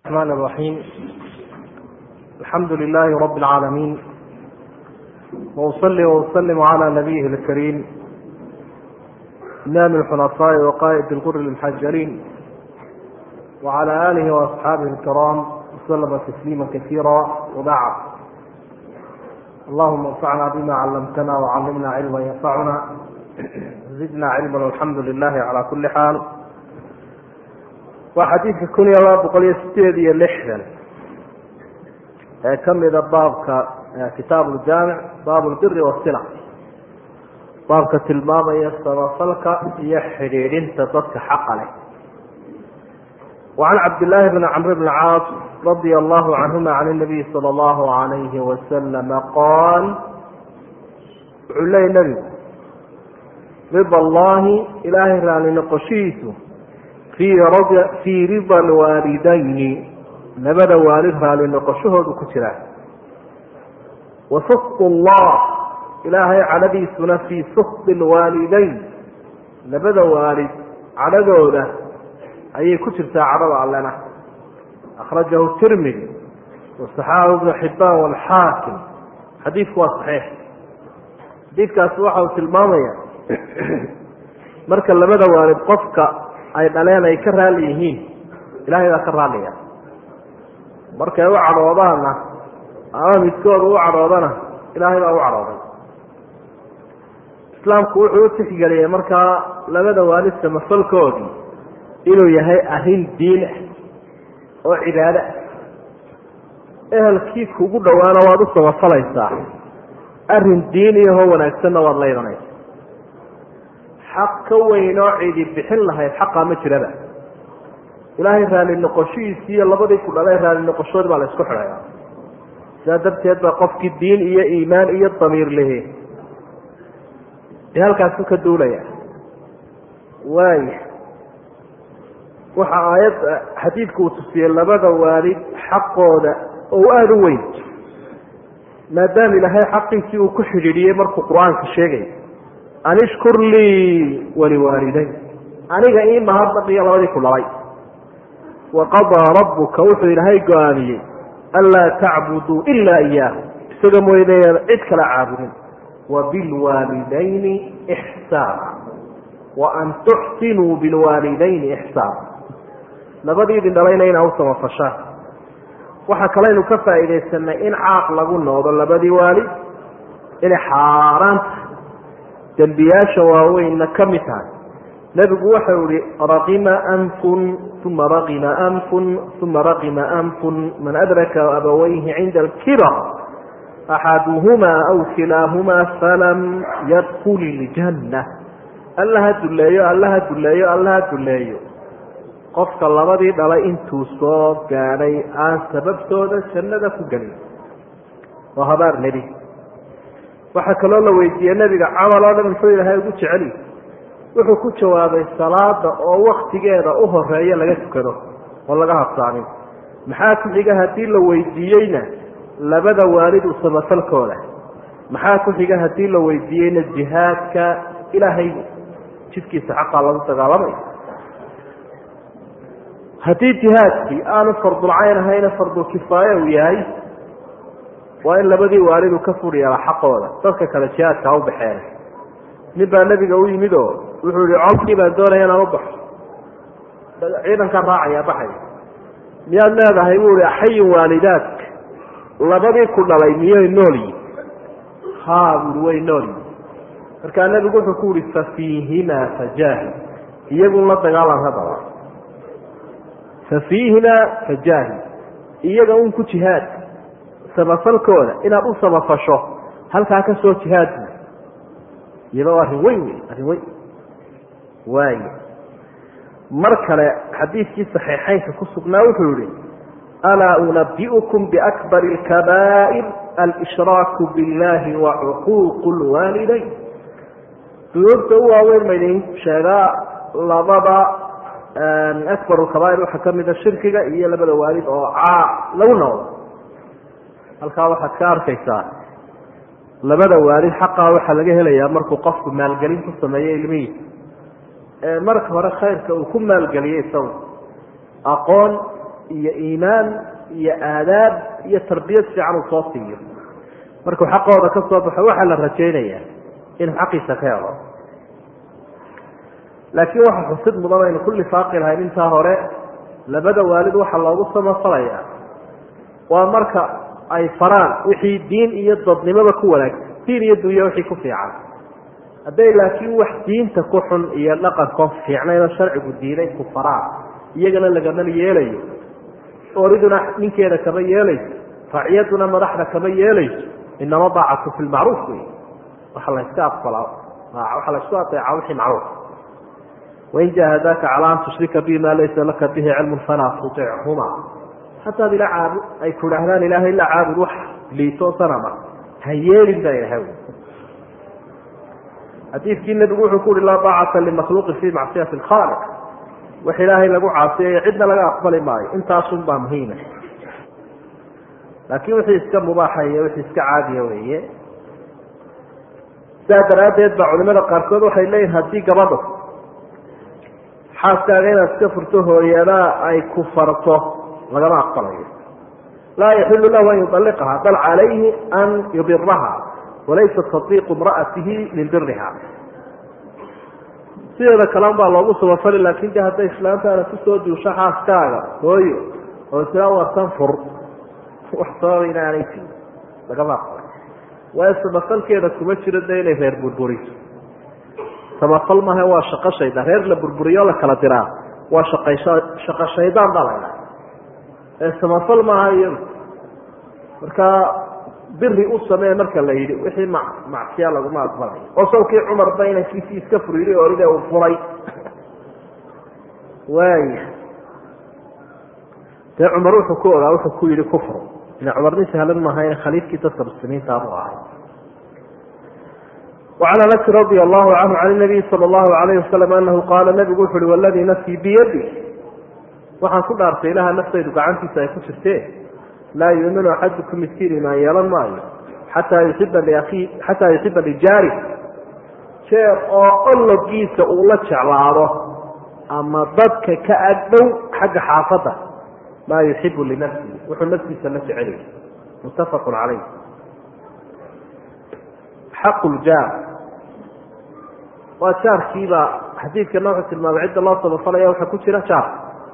الرحمن الرحيم الحمد لله رب العالمين وأصلي وأسلم على نبيه الكريم إمام الحنفاء وقائد الغر المحجلين وعلى آله وأصحابه الكرام وسلم تسليما كثيرا وبعد اللهم انفعنا بما علمتنا وعلمنا علما ينفعنا زدنا علما والحمد لله على كل حال waa xadiidka kun iyo laba boqol iyo sideed iyo lixdan ee ka mida baabka kitaab uljaamic baab lbiri wasila baabka tilmaamaya samafalka iyo xidhiidhinta dadka xaqa leh wacan cabdillaahi bni camr bni caas radia allahu canhuma can inabiyi sala allahu alayhi wasalama qaal wuxuu leeyay nebigu rida allahi ilaahay raali noqoshihiisu fii rida alwaalidayni labada waalid raali noqoshahoodu ku jiraa wa sukd allah ilaahay cadhadiisuna fii sukdi alwaalidayn labada waalid cadhadooda ayay ku jirtaa cadhada allena akhrajahu tirmidi wasaxaahu ibnu xibaan walxaakim xadiidku waa saxiix xadiidkaasi waxa uu tilmaamaya marka labada waalid qofka ay dhaleen ay ka raali yihiin ilaahay baa ka raaliya markay u cadhoodaana ama midkooda u cadhoodana ilaahay baa u cadhooday islaamku wuxuu u tixgeliyey markaa labada waalid samafalkoodii inuu yahay arrin diin ah oo cibaado ah ehelkii kugu dhowaana waad u samafalaysaa arrin diin iyahoo wanaagsanna waad la imanaysa xaq ka weyn oo cidi bixin lahayd xaqaa ma jiraba ilaahay raali noqoshihiisi iyo labadii ku dhalay raali noqoshoodi baa la isku xidhaya sidaa darteed baa qofkii diin iyo iimaan iyo damiir lehe ee halkaasu ka duulaya waaya waxa aayad xadiidku uu tusiyey labada waalid xaqooda oo aada u weyn maadaama ilaahay xaqiisii uu ku xidhiidhiyey markuu qur-aanka sheegay an ishkur lii waliwaalidayn aniga ii mahadnaqiyo labadii ku dhalay waqadaa rabbuka wuxuu ilaahay go-aamiyey anlaa tacbuduu ilaa iyaahu isaga mooyadayaan cid kala caabudin wabilwaalidayni ixsaana wa an tuxsinuu bilwaalidayni ixsaana labadii idin dhalayna inaa u samafashaan waxaa kalaynu ka faa'iidaysanay in caaq lagu noodo labadii waalid inay xaaraanta dembiyaasha waaweynna ka mid tahay nebigu waxau ihi raqima anfun uma raqima anfun uma raqima anfun man adraka abawayhi cinda alkibar axaduhumaa aw kilaahumaa falam yadkul iljanna alla ha duleeyo alla ha duleeyo alla ha duleeyo qofka labadii dhalay intuu soo gaadhay aan sababtooda jannada ku gelin waa habaar nebi waxaa kaloo la weydiiyey nebiga camal oo dhan muxuu ilaahay ugu jeceli wuxuu ku jawaabay salaada oo waktigeeda u horeeya laga tukado oo laga habsaamin maxaa ku xiga haddii la weydiiyeyna labada waalid u samafalkooda maxaa ku xiga haddii la weydiiyeyna jihaadka ilaahay jidkiisa xaqaa lagu dagaalamayo haddii jihaadkii aanu fardulcayn ahayna fardulkifaaya uu yahay waa in labadii waalidu ka fur yeela xaqooda dadka kale jihaadka ha u baxeen nin baa nebiga u yimid oo wuxuu yihi colkii baan doonaya inaan u baxo ciidankaan raacaya baxay miyaad leedahay buu ihi axayin waalidaadka labadii ku dhalay miyay nool yihin ha buui way nool yihin markaa nebigu wuxuu ku yihi fafiihimaa fajaahid iyagun la dagaalan hadaba fafiihimaa fajaahid iyaga un ku jihaad samafalkooda inaad u samafasho halkaa ka soo jihaadbu iyadoo arrin weyn wey arrin weyn waaya mar kale xadiidkii saxiixeynka ku sugnaa wuxuu yihi alaa unabi'ukum biakbari alkabaa'ir alshraaku biاllahi wa cuquuqu lwaalidayn dunuubta u waaweyn maydin sheegaa labada akbar lkabaa'ir waxaa kamida shirkiga iyo labada waalid oo caa lagu noqdo halkaa waxaad ka arkaysaa labada waalid xaqaa waxaa laga helayaa markuu qofku maalgelin ku sameeyo ilmihiisa marka hore khayrka uu ku maalgeliyey isagu aqoon iyo iimaan iyo aadaab iyo tarbiyad fiican uu soo siiyo markuu xaqooda ka soo baxo waxaa la rajaynayaa inuu xaqiisa ka helo laakiin waxa xusid mudan aynu ku lifaaqi lahayn intaa hore labada waalid waxaa loogu samafalayaa waa marka ay faraan wixii diin iyo dadnimada ku wanaagsan diin iyo dunya wixii ku fiican hadday laakiin wax diinta ku xun iyo dhaqanko fiicnaynoo sharcigu diiday ku faraan iyagana lagama yeelayo oriduna ninkeeda kama yeelayso raciyaduna madaxda kama yeelayso inama daacatu fi lmacruuf wey waxa la yska aqbalaa waxaa la isku adeecaa wixii macruuf wain jahadaaka calaa an tushrika bi ma laysa laka bihi cilmun falaa tuichuma hataad ila caabud ay ku idhaahdaan ilaahay la caabud wax liito sanama ha yeelin baa ilahay xadiidkii nabigu wuxuu ku uhi laa daacata limakhluuqin fi macsiyati lkhaaliq wax ilaahay lagu caasiyayo cidna laga aqbali maayo intaasun baa muhiima laakiin wixii iska mubaaxaya wixii iska caadiya weeye sidaa daraaddeed baa culimada qaarkood waxay leeyihin haddii gabadho xaaskaaga inaad iska furto hooyadaa ay ku farto lagama aqbalayo laa yaxilu lahu an yualiqaha bal calayhi an yubiraha walaysa tadiiqu imra'atihi min biriha sideeda kalean baa loogu subafali laakin de hadday islaantaana kusoo duusho xaaskaaga hooyo oo isla wartan fur wax sababa inaanay jirin lagama aqbalay waayo samafalkeeda kuma jiro de inay reer burburiso samafal maaha waa shaqo shaydaan reer la burburiyo la kala diraa waa shaqaysha shaqo shaydaan baa la ydhaha ee samafal maaha iyadu marka biri u samee marka la yidhi wixii ma macsiya laguma aqbalayo oo sawkii cumarba inankiisii iska furiiri oride uu furay waaya dee cumar wuxuu ku ogaa wuxuu ku yihi kufru ila cumar nin sahlan maaha khaliifkii dadka muslimiintaabuu ahay وعn أنس رضي الله عنه عن النبي صلى الله عليه وسلم أنه qاala نبgu wuxu uhi والdي نفسي بydi waxaan ku dhaartay ilaha naftaydu gacantiisa ay ku jirtee laa yuuminu axadukum midkiin imaan yeelan maayo xataa yuxiba liakii xataa yuxiba lijaari jeer oo ologiisa uu la jeclaado ama dadka ka agdhow xagga xaafadda maa yuxibu linafsihi wuxuu naftiisa la jecelay muttafaq calayh xaqu ljaar waa jaarkiibaa xadiidkana wuxuu tilmaamay cidda loo sabafalaya waxaa ku jira jaar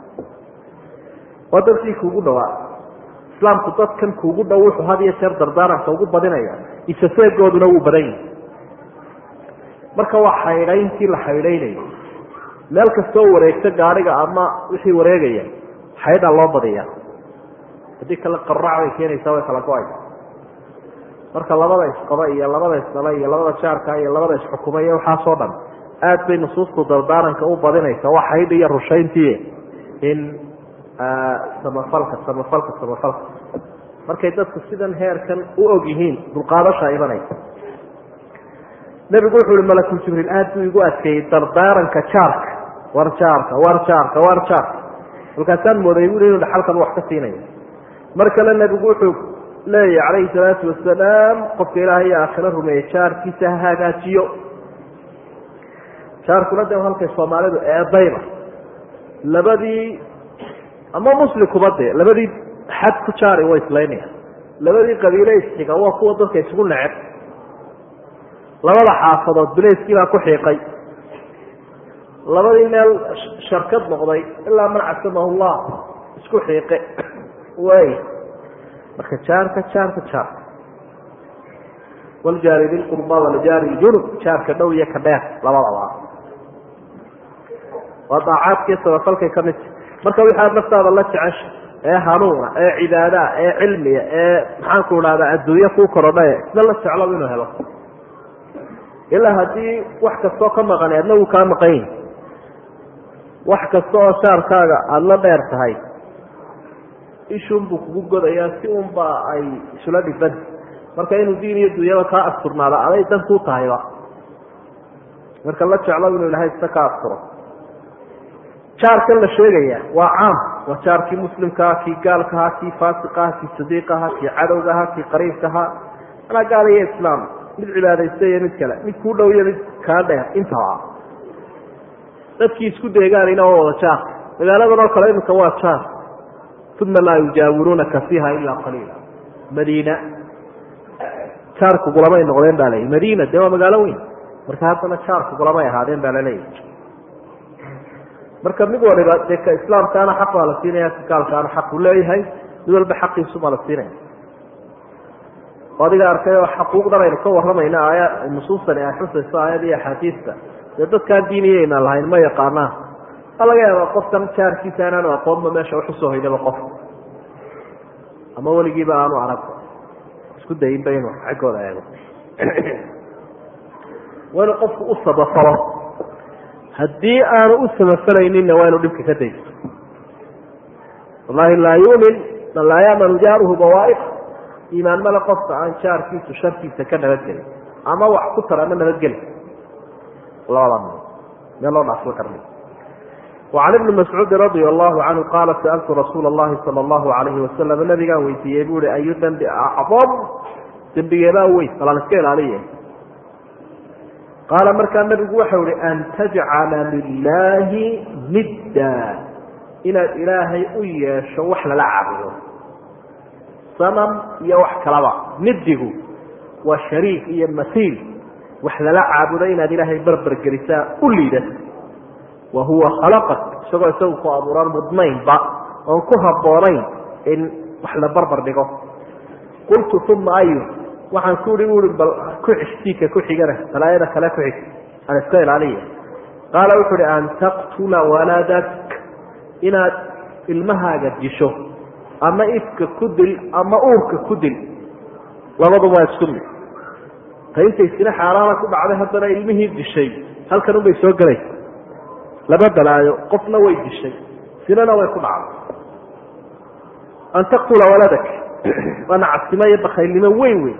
waa dadkii kuugu dhawaa islaamku dadkan kuugu dhow wuxuu had iyo jeer dardaaranka ugu badinaya isaseegooduna wuu badan yahi marka waa xaydhayntii la xaydhaynayo meel kastoo wareegto gaadhiga ama wixii wareegaya xaydhaa loo badiya haddii kale qaraac bay keenaysaa way kala go-aysa marka labada isqaba iyo labada isdala iyo labada jaarka iyo labada isxukuma iyo waxaasoo dhan aad bay nusuustu dardaaranka u badinaysa waa xaydhi iyo rushayntii in samafalka samafalka samafalka markay dadku sidan heerkan u og yihiin dulqaadasha imanaysa nebigu wuxu uhi malakul jibriil aad buu igu adkeeyey dardaaranka jaarka war jaarka war jaarka war jaarka markaasaan mooday bui inuu dhaxalkaba wax ka siinayo mar kale nebigu wuxuu leeyahy calayhi salaatu wasalaam qofka ilaahay iyo aakhiro rumeeye jaarkiisa ha hagaajiyo jaarkuna de halkay soomaalidu eedayba labadii ama muslimkuba dee labadii xad ku jaari way islaynaya labadii qabiile isxiga waa kuwa dadka isugu neceb labada xaafadood bilayskii baa ku xiiqay labadii meel sharkad noqday ilaa man casamahu llah isku xiiqe way marka jaarka jaarka jaarka waljaari bilqurba waljaari ljunub jaarka dhow iyo ka dheer labadaba waa daacaadkiiyo sabafalkay ka midta marka wixaad naftaada la jecesha ee hanuuna ee cibaadaha ee cilmiga ee maxaanku idhahdaa adduunye kuu korodhae isna la jeclo inuu helo ilaa haddii wax kastoo ka maqan adna wuu kaa maqan yahi wax kasta oo shaarkaaga aada la dheer tahay ishun buu kugu godayaa si unba ay isula dhiban marka inuu diin iyo dunyada kaa asturnaada aday dan kuu tahayba marka la jeclo inuu ilahay isna ka asturo jaarkan la sheegaya waa caam waa jaarkii muslimkaha kii gaalkaha kii faasiqaha kii sadiiqaha kii cadowgaha kii qariibkaha anaa gaal iyo islaam mid cibaadaysta iyo mid kale mid kuu dhow iyo mid kaa dheer intaba dadkii isku deegaanina waa wada jaar magaaladan oo kale iminka waa jaar uma laa yujaawiruunaka fiiha ilaa qaliila madiina jaarkugulamay noqdeen baa leeyahy madiina dee waa magaalo weyn marka haddana jaarkugulamay ahaadeen baa laleeyahy marka mid waliba dee ka islaamkaana xaq baa la siinaya ka gaalkaana xaq uu leeyahay mid walba xaqiisubaa la siinaya adiga arkay oo xaquuqdan aynu ka waramayna aaya nusuustani ay xusayso aayad iyo axaadiista dee dadkaan diiniyaynan lahayn ma yaqaanaa a laga yaaba qofkan jaarkiisa inaanu aqoonba meesha uxusoo hoydaba qof ama weligiiba aanu aragba isku dayinba inuu xaggooda eego waa inu qofku u sabafalo haddii aanu u samafalayninna waa inu dhibka ka daysto wallahi laa yumin man laa yamanu jaaruhu bawaa'iq iimaan male qofka aan jaarkiisu sharkiisa ka nabadgelin ama wax ku tar ama nabadgeli labada meel loo dhaafla karna وعن بن مسعوud رضي الله عنه qاaل سألت رsuuل اللhi صلى الله عليه وسلم نabigaan weydiiyey bu i أyu dنbi أcظم dembigeebaa weyn balan iska ilaaliye qaala markaa nabigu waxau ihi أn تجcala للahi midda inaad ilaahay u yeesho wax lala caabudo sanam iyo wax kalaba midigu waa shariik iyo masiil wax lala caabudo inaad ilaahay berber gelisaa u liidato wa huwa khalaqak isagoo isagu ku abuuran mudnaynba oon ku habboonayn in wax la barbar dhigo qultu uma ayu waxaan ku ihi ui bal ku xigsiika ku xigana balaayada kale ku xig aan iska ilaaliya qaala wuxu uhi an taqtula waladak inaad ilmahaaga disho ama ifka ku dil ama uurka ku dil labaduba waa isku mid ta intaysina xaaraana ku dhacday haddana ilmihii dishay halkan unbay soo gelaysa laba balaayo qofna way dishay sinana way ku dhacday an taqtula waladak waa nacasnimo iyo bakaylnimo weyn weyn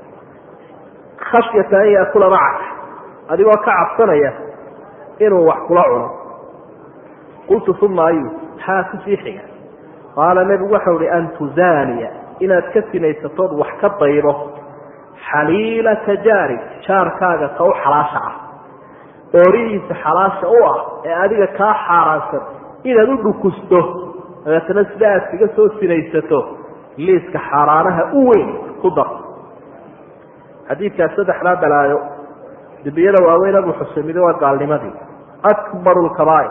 khashyata an yaakula macak adigoo ka cabsanaya inuu wax kula cuno qultu uma ayu maxaa kusii xiga qaala nebigu waxau hi an tuzaaniya inaad ka sinaysatood wax ka daydo xaliilata jaari jaarkaaga ka u xalaasha ah oorihiisa xalaasha u ah ee adiga kaa xaaraansan inaad u dhukusto dabeetana sida aad kaga soo sinaysato liiska xaaraanaha u weyn ku dar xadiidkaas saddexdaa balaayo dembiyada waaweyn abu xuseemido waa gaalnimadii akbaru lkabaa'ir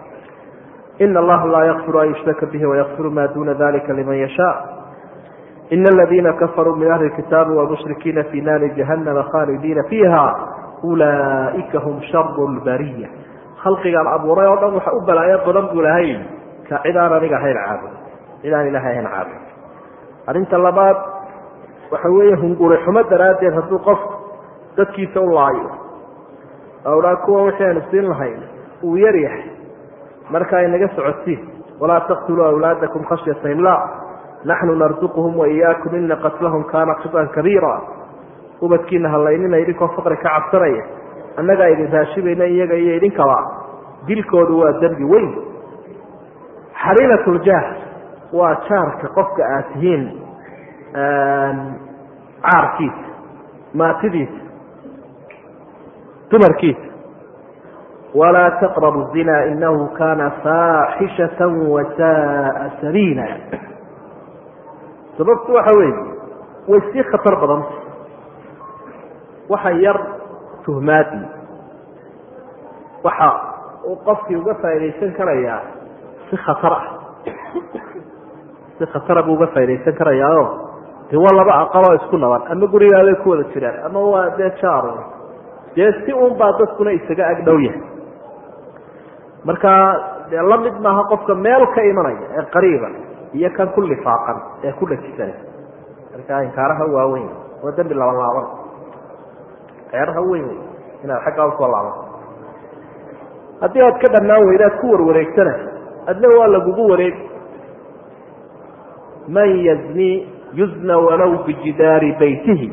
ina allaha laa yakfiru an yushraka bihi wayakfiru ma duna dalika liman yashaa ina aladiina kafaruu min ahli kitaabi wmushrikiina fi naari jahannama khaalidiina fiiha ulaaika hum sharu lbariya khalqigaan abuuray oo dhan waxa u balaayo badan buu lahay ka cid aan aniga ahayn caabud cid aan ilahay ahayn caabud arrinta labaad waxa weeye hunguri xumo daraaddeed hadduu qof dadkiisa u laayo awlaa kuwa wixii aynu siin lahayn uu yar yahay marka inaga socotiin walaa taqtuluu awlaadakum khashyata imlaa naxnu narzuquhum waiyaakum ina qatlahum kaana khiطan kabiira ubadkiina halaynina idinkoo faqri ka cabsanaya annagaa idin raashibayna iyaga iyo idinkaba dilkoodu waa dembi weyn xariilatuljaah waa jaarka qofka aad tihiin caarkiisa maatidiisa dumarkiisa walaa taqrabu zina inahu kana faaxishata wasaaa sabiila sababtu waxa weeye way sii khatar badanta waxa yar tuhmaadii waxa uu qofkii uga faaidaysan karayaa si khatar ah si khatara buu uga faaidaysan karayaaoo de waa laba aqaloo isku naban ama gurigaabay ku wada jiraan ama waa dee jaaro dee si un baa dadkuna isaga ag dhow yahay marka dee la mid maaha qofka meel ka imanaya ee qariiba iyo kan ku lifaaqan ee ku dhajisan marka inkaaraha waaweyn waa dembi laban laaban ceeraha weyn wey inaad xaggaa usoo laabato haddii aad ka dhammaan weyda ad ku warwareegtana adna waa lagugu wareeg man yazni yuzna walow bijidaari baytihi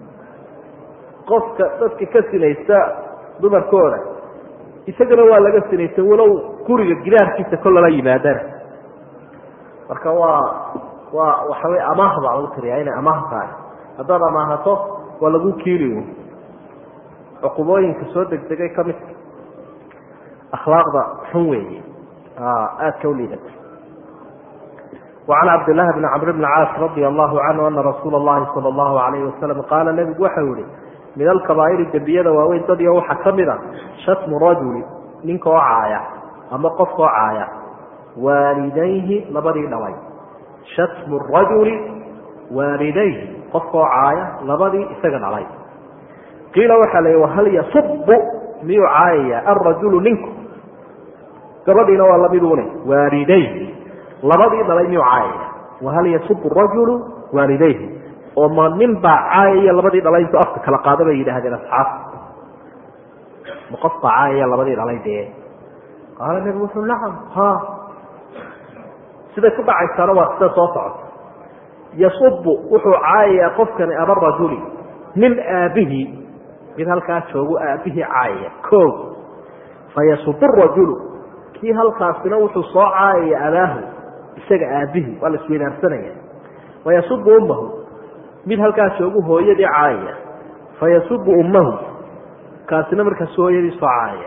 qofka dadka ka sinaysta dumarkooda isagana waa laga sinaysta walow guriga gidaarkiisa kol lala yimaadana marka waa waa waxa wey amaah baa lagu tiriyaa inay amaah tahay haddaad amaahato waa lagu kiili cuqubooyinka soo degdegay ka midka akhlaaqda xun weeye aada ka u liidata وعn cabdاللahi بn cمr بn cاas radي الlahu canhu ana rasuula الlahi salى الlahu عalayh wasalam qaala nebigu waxau yihi min alkabaa'iri dembiyada waaweyn dadyo waxaa ka mid a shatmu rajuli ninka oo caaya ama qofka oo caaya waalidayhi labadii dhalay shatmu rajuli waalidayhi qofka oo caaya labadii isaga dhalay qiila waxaa la wahal yasubu miyuu caayaya alrajulu ninku gabadhiina waa lamidune waalidayhi labadii dhalay miyuu caayaya wahal yasubu rajulu waalidayhi oo ma nin baa caayaya labadii dhalay intuu afka kala qaado bay yidhaahdeen asxaabta ma qof baa caayaya labadii dhalay dee qaala nebigu wuxuu nacam ha siday ku dhacaysaana waa sida soo socota yasubu wuxuu caayayaa qofkani aba rajuli nin aabihii mid halkaa joogu aabihii caayaya o fayasubu rajulu kii halkaasina wuxuu soo caayaya abaahu isaga aabihii waa la isweydaarsanaya wayasubu ummahu mid halkaa joogu hooyadii caayaya fayasubu ummahu kaasina markaas hooyadii soo caayaya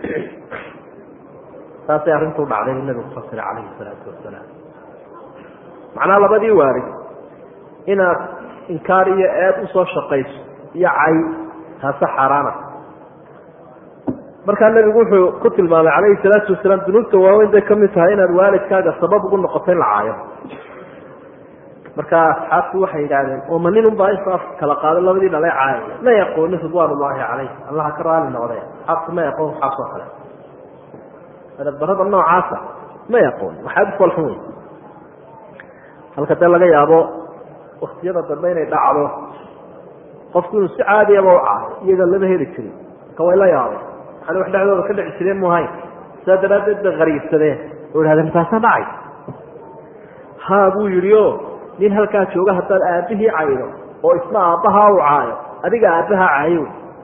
saasay arrintuu dhacday buu nabigu fasiray calayhi salaatu wasalaam macnaha labadii waarid inaad inkaar iyo eed usoo shaqayso iyo cay taase xaaraana markaa nebigu wuxuu ku tilmaamay calayhi salaatu wasalaam dunuubta waaweyn bay kamid tahay inaad waalidkaaga sabab ugu noqoto in la caayo markaa asxaabtu waxay yidhaahdeen oo ma nin unbaa inta afka kala qaado labadii dhalay caayaya ma yaqoonin ridwaan ullaahi calayh allaha ka raali noqdee asxaabtu ma yaqoon waxaas oo kale adabdarada noocaasa ma yaqoon waxaad u falxun wey halka dee laga yaabo waktiyada dambe inay dhacdo qofku inuu si caadiyaba u caayo iyaga lama heli jirin marka way la yaabeen waxaana wax dhexdooda ka dhici jireen muhayn sidaa daraaddeed bay qariibsadeen oo idhahdeen taasa dhacay ha buu yidhi o nin halkaa jooga haddaad aabihii caydo oo isna aabbahaa u caayo adiga aabbahaa caayo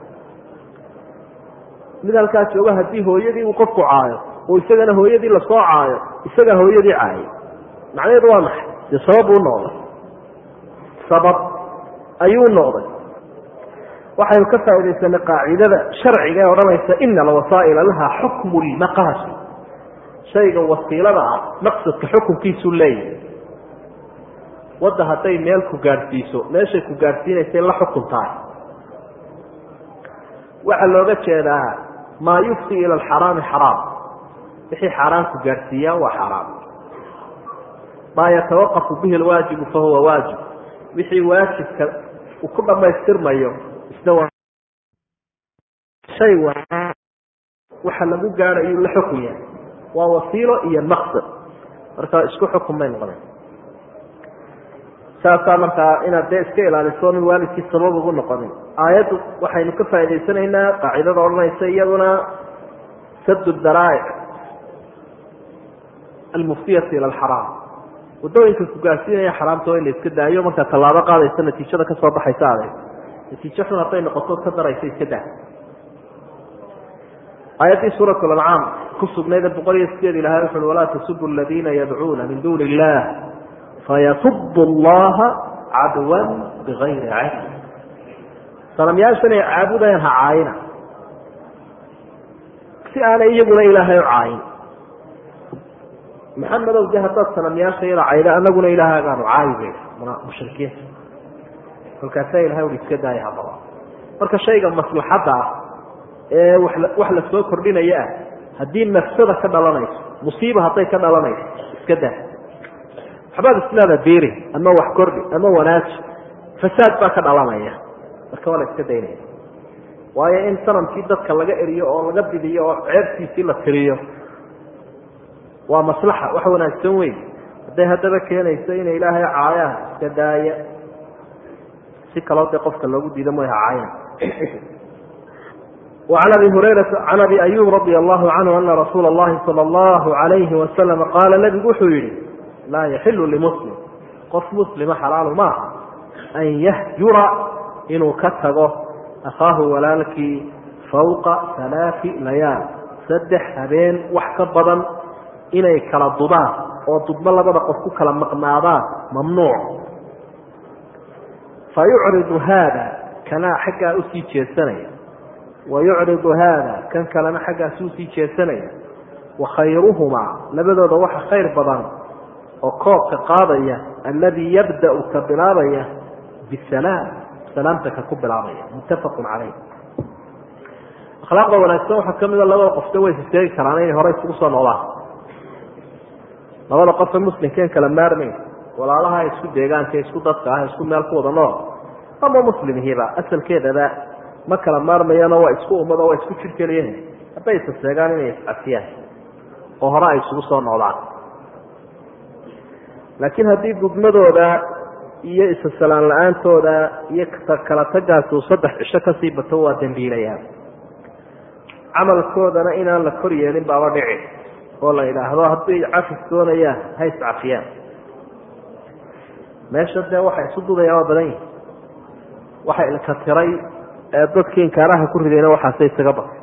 mid halkaa jooga haddii hooyadii uu qofku caayo oo isagana hooyadii lasoo caayo isagaa hooyadii caayay macnaheedu waa maxay dee sabab uu noqday sabab ayuu noqday waxaynu ka faaidaysanay qaacidada sharciga ee odhanaysa ina alwasaa'ila laha xukmu lmaqaasi shayga wasiilada ah maqsadka xukunkiisuu leeyahay wadda hadday meel ku gaadhsiiso meeshay ku gaadhsiinaysay la xukun tahay waxaa looga jeedaa maa yufdi ila alxaraami xaraam wixii xaaraan ku gaadhsiiyaa waa xaaraam maa yatawaqafu bihi alwaajibu fahuwa waajib wixii waajibka uu ku dhammaystirmayo isna waa shay waxa lagu gaadhayuu la xukun yahay waa wasiilo iyo maqsad marka isku xukun bay noqdeen saasaa markaa inaad dee iska ilaaliso min waalidkii sabab ugu noqonin aayaddu waxaynu ka faa'idaysanaynaa qaacidada odhanaysa iyaduna sadu daraa'ic almuftiyati ila alxaraam wadooyinka ku gaarsiinaya xaraamta waa in la iska daayo markaa tallaabo qaadaysa natiijada kasoo baxaysa adeeg natiijo xun hadday noqoto ka daraysa iska daa aayaddii suurat lancaam ku sugnayd boqol iyo sideed ilahay wuxu ui walaa tasubu aladiina yadcuuna min duuni illah fayasub allaha cadwan bigayri cilm sanamyaashan ay caabudayaan ha caayina si aanay iyaguna ilaahay u caayin maxamedow de haddaad sanamyaasha yada cayda anaguna ilaahagaanu caayi bay mushrikiinta kolkaasaa ilahay ui iska daaya haddaba marka shayga maslaxadda ah ee wax la soo kordhinaya ah haddii nafsada ka dhalanayso musiiba hadday ka dhalanayso iska daa waxbaad islaada beeri ama wax kordhi ama wanaaji fasaad baa ka dhalanaya marka waa la iska daynaya waayo in sanamkii dadka laga eriyo oo laga bidiyo oo ceebtiisii la tiriyo waa maslaxa wax wanaagsan weyn hadday haddaba keenayso inay ilaahay caayaan iska daaya si kaloo dee qofka loogu diido mooy ha caayna وعن أبي هريرة عن أبي أيوب رضي الله عنه أن رسول الله صلى الله عليه وسلم قال نبgu wuxuu yihi laa يحل لمسلم qof مسلمa xalaal maaha أn yhjura inuu ka tago أkhaahu walaalkii فوقa ثaلaaثi layaal saddex habeen wax ka badan inay kala dubaan oo dubmo labada qof ku kala maqnaadaan mamnuuc fayucriضu haada kanaa xaggaa usii jeesanaya wayucridu haada kan kalena xaggaasi usii jeesanaya wakhayruhumaa labadooda waxa khayr badan oo koobka qaadaya alladii yabda'u ka bilaabaya bisalaam salaamta ka ku bilaabaya muttafaqun caleyh akhlaaqda wanaagsan waxaa ka mida labada qofta way iseegi karaan inay hore isugu soo noqdaan labada qofe muslimkeen kala maarmayn walaalaha isku deegaanka isku dadka ah isku meel ku wada nool ama muslimihiiba asalkeedaba ma kala maarmayano waa isku ummado waa isku jir keliya hadday isa seegaan inay iscafiyaan oo hore ay isugu soo noqdaan laakiin haddii gudmadooda iyo isa salaan la-aantooda iyo kala tagaasi uu saddex cisho kasii bato waa dambiilayaan camalkoodana inaan la kor yeelin baaba dhici oo la idhaahdo hadday cafis doonayaan ha iscafiyaan meesha dee waxay isu dudayaan waa badan yihi waxa ilka tiray ee dadkii inkaaraha ku ridayna waxaase isaga batay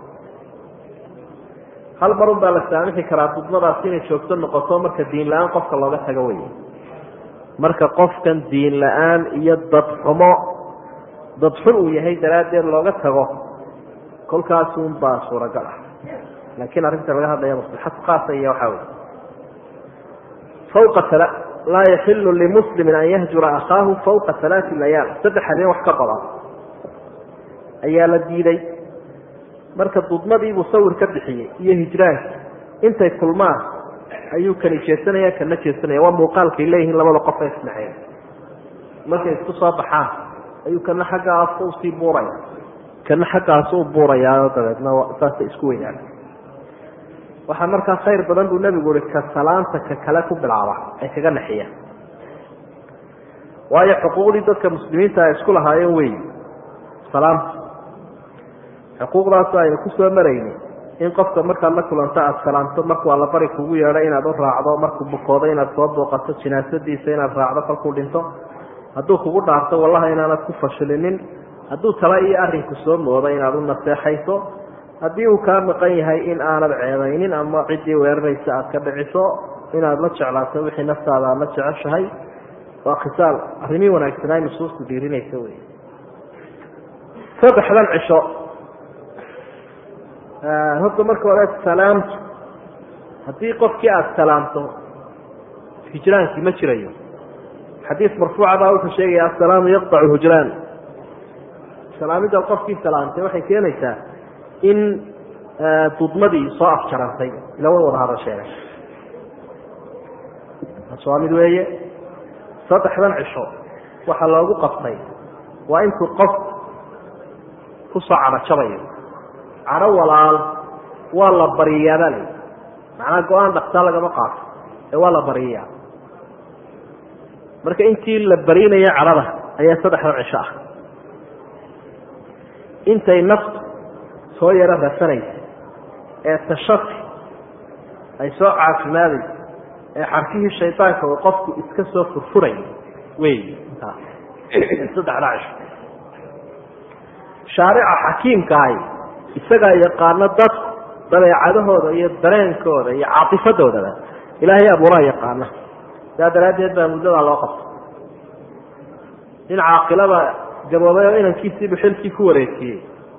hal marun baa la saamixi karaa dudmadaasi inay joogto noqoto marka diin la-aan qofka looga tago wey marka qofkan diin la-aan iyo dadxumo dadxun uu yahay daraaddeed looga tago kolkaasun baa suuragal ah laakiin arrinta laga hadlaya maslaxad khaasa iyo waxaa wey fawqa laa yaxilu limuslimin an yahjura akhaahu fawqa alaati layaal saddex habeen wax ka badan ayaa la diiday marka dudmadiibuu sawir ka bixiyey iyo hijraanka intay kulmaan ayuu kani jeesanaya kana jeesanaya waa muuqaalkay leeyihiin labada qof ee isnaxeen markay isku soo baxaan ayuu kana xaggaas usii buuraya kana xaggaas u buurayaa dabeedna saasay isku weynaan waxaa markaa khayr badan buu nebigu uhi ka salaanta ka kale ku bilaaba ay kaga naxiyaan waayo xuquuqdii dadka muslimiinta ay isku lahaayeen wey salaamta xuquuqdaas aynu ku soo marayni in qofka markaad la kulanto aada salaamto markuu allabari kugu yeedho inaad u raacdo markuu bukoodo inaad soo booqato jinaasadiisa inaad raacdo kolkuu dhinto hadduu kugu dhaarto wallaha inaanad ku fashilinin hadduu tala iyo arrinku soo moodo inaad u naseexayso haddii uu kaa maqan yahay in aanad ceebaynin ama ciddii weeraraysa aad ka dhiciso inaad la jeclaato wixii naftaada aad la jeceshahay waa khisaal arrimii wanaagsanaa nusuustu dhiirinaysa wey saddexdan cisho horta marka hore salaamtu haddii qofkii aada salaamto hijraankii ma jirayo xadiis marfuuca baa wuxuu sheegaya assalaamu yaqdacu hujraan salaamidda qofkii salaamtay waxay keenaysaa in dudmadii soo afjarantay ila way wada hadasheen waa mid weeye saddexdan cisho waxaa loogu qabtay waa intuu qof kusoo carajabayo caro walaal waa la bariyaabaa la macnaa go-aan dhaktaa lagama qaato ee waa la bariyaa marka intii la barinaya cadhada ayaa saddexdan cisho ah intay naftu soo yaro rasanaysa ee tashafi ay soo caafimaadayso ee xarkihii shaydaanka uu qofku iska soo furfuray wey intaas saddexdaa cisho shaarica xakiimkaahi isagaa yaqaano dadku dabeecadahooda iyo dareenkooda iyo caatifadoodaba ilaahay abuuraa yaqaana saa daraaddeed baa muddadaa loo qabto in caaqilada gaboobay oo inankiisiibu xilkii ku wareejiyey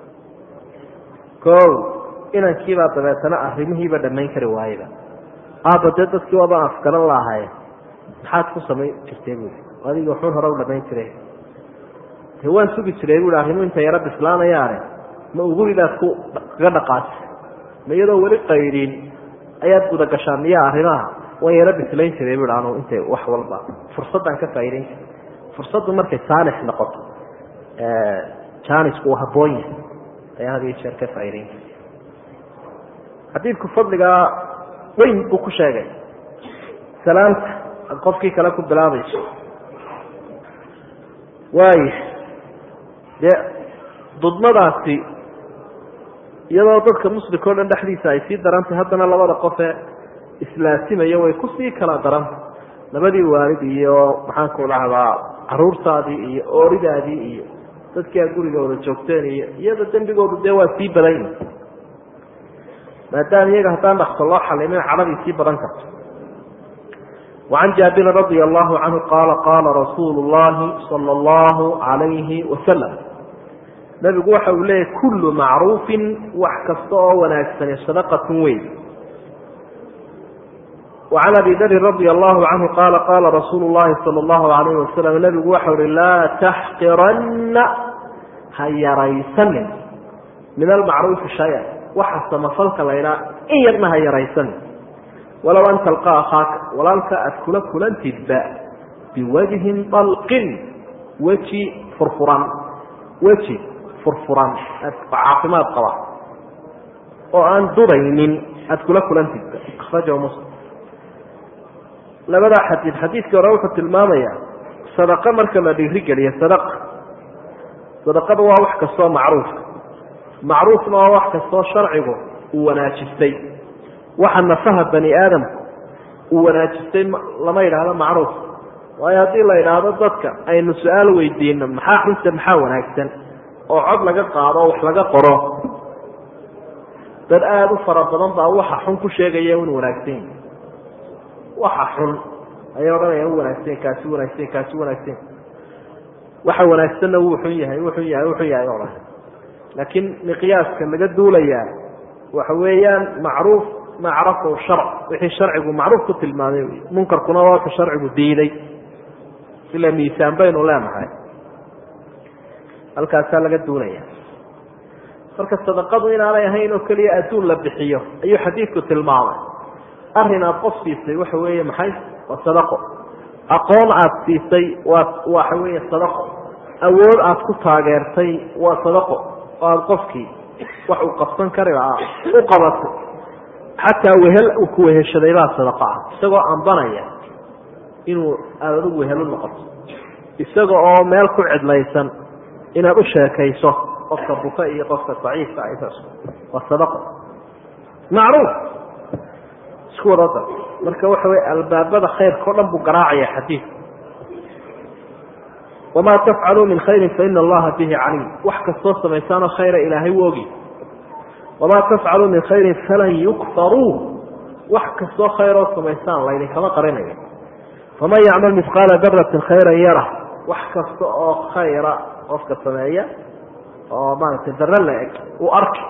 kow inankiibaa dabeetana arrimihiiba dhammayn kari waayeba aaba dee dadkii waabaan afgaran laahaye maxaad ku samayn jirtay buui adiga waxuun hore u dhammayn jire de waan sugi jiray buui arrimu inta yaro bislaanayaane ma uguridaad ku kaga dhaqaasi ma iyadoo weli qaydin ayaad gudagashaa miya arrimaha waan yaro bislayn jiray bui anu intay wax walba fursaddaan ka faa'idayn jiray fursaddu markay saalix noqoto jaanisku uu habboon yahay ayaa had iyo jeer ka faa'idayn jiray xadiidku fadligaa weyn buu ku sheegay salaamta ad qofkii kale ku bilaabayso waaya dee dudmadaasi iyadoo dadka muslimka o dhan dhexdiisa ay sii darantay haddana labada qofee islaasimayo way kusii kala daranta labadii waalid iyo maxaanku dhahdaa caruurtaadii iyo ooridaadii iyo dadkii aad gurigooda joogteen iyo iyada dembigoodu dee waa sii badan maadaama iyaga haddaan dhakso loo xalimin cadhadii sii badan karto wacan jaabirin radia allahu canhu qaala qaala rasuulu llahi sala allahu calayhi wasalam nabigu waxa uu leeyahy kullu macruufin wax kasta oo wanaagsani sadaqatun weyn وعn abi dri radي الlahu canhu qaala qaala rasuulu الlahi salى الlahu عalayh wasalam nebigu waxau uhi laa taxqirana ha yaraysanin min almacruufi shaya waxa samafalka laydhaa in yarna ha yaraysanin walow an talqa akhaaka walaalka aad kula kulantidba biwajhin dalqin weji furfuran weji furfuran caafimaad qaba oo aan duraynin aada kula kulantidba akrajahu muslim labadaa xadiid xadiidkii hore wuxuu tilmaamayaa sadaqo marka la dhiirigeliyo sadaqa sadaqada waa wax kastoo macruufka macruufna waa wax kastoo sharcigu uu wanaajistay waxa nafaha bani aadamku uu wanaajistay lama yidhaahdo macruuf waayo haddii la yidhaahdo dadka aynu su-aal weydiino maxaa xunta maxaa wanaagsan oo cod laga qaado oo wax laga qoro dad aada u fara badan baa waxa xun ku sheegaya un wanaagsan yahi waxa xun ayay odhanayaan u wanaagsan kaasi wanaagsan kaasi wanaagsan waxa wanaagsanna wuu xun yahay wuu xun yahay wuu xun yahay odhan laakiin miqyaaska laga duulayaa waxa weeyaan macruuf ma carafahu sharc wixii sharcigu macruuf ku tilmaamay wy munkarkuna waa ka sharcigu diiday ila miisaan baynu leenahay halkaasaa laga duulaya marka sadaqadu inaanay ahayn oo keliya adduun la bixiyo ayuu xadiidku tilmaamay arrin aada qof siisay waxa weeye maxay waa sadaqo aqoon aada siisay waa waxa weeye sadaqo awood aada ku taageertay waa sadaqo oo aada qofkii wax uu qabsan kari lahaa u qabatay xataa wehel uu ku weheshaday baa sadaqo ah isagoo ambanaya inuu aada adigu wehel u noqoto isaga oo meel ku cidlaysan inaad u sheekayso qofka buka iyo qofka daciifka ah waa sadaqo macruuf isku wadada marka waxa wey albaabada khayrka o dhan buu garaacaya xadiidku wamaa tafcaluu min khayrin faina allaha bihi caliim wax kastoo samaysaanoo khayra ilaahay u ogi wamaa tafcaluu min khayrin falan yukfaruu wax kastoo khayroo samaysaan laydinkama qarinayo faman yacmal mihqaala daratin khayran yara wax kasta oo khayra qofka sameeya oo maaragtay dare la eg uu arki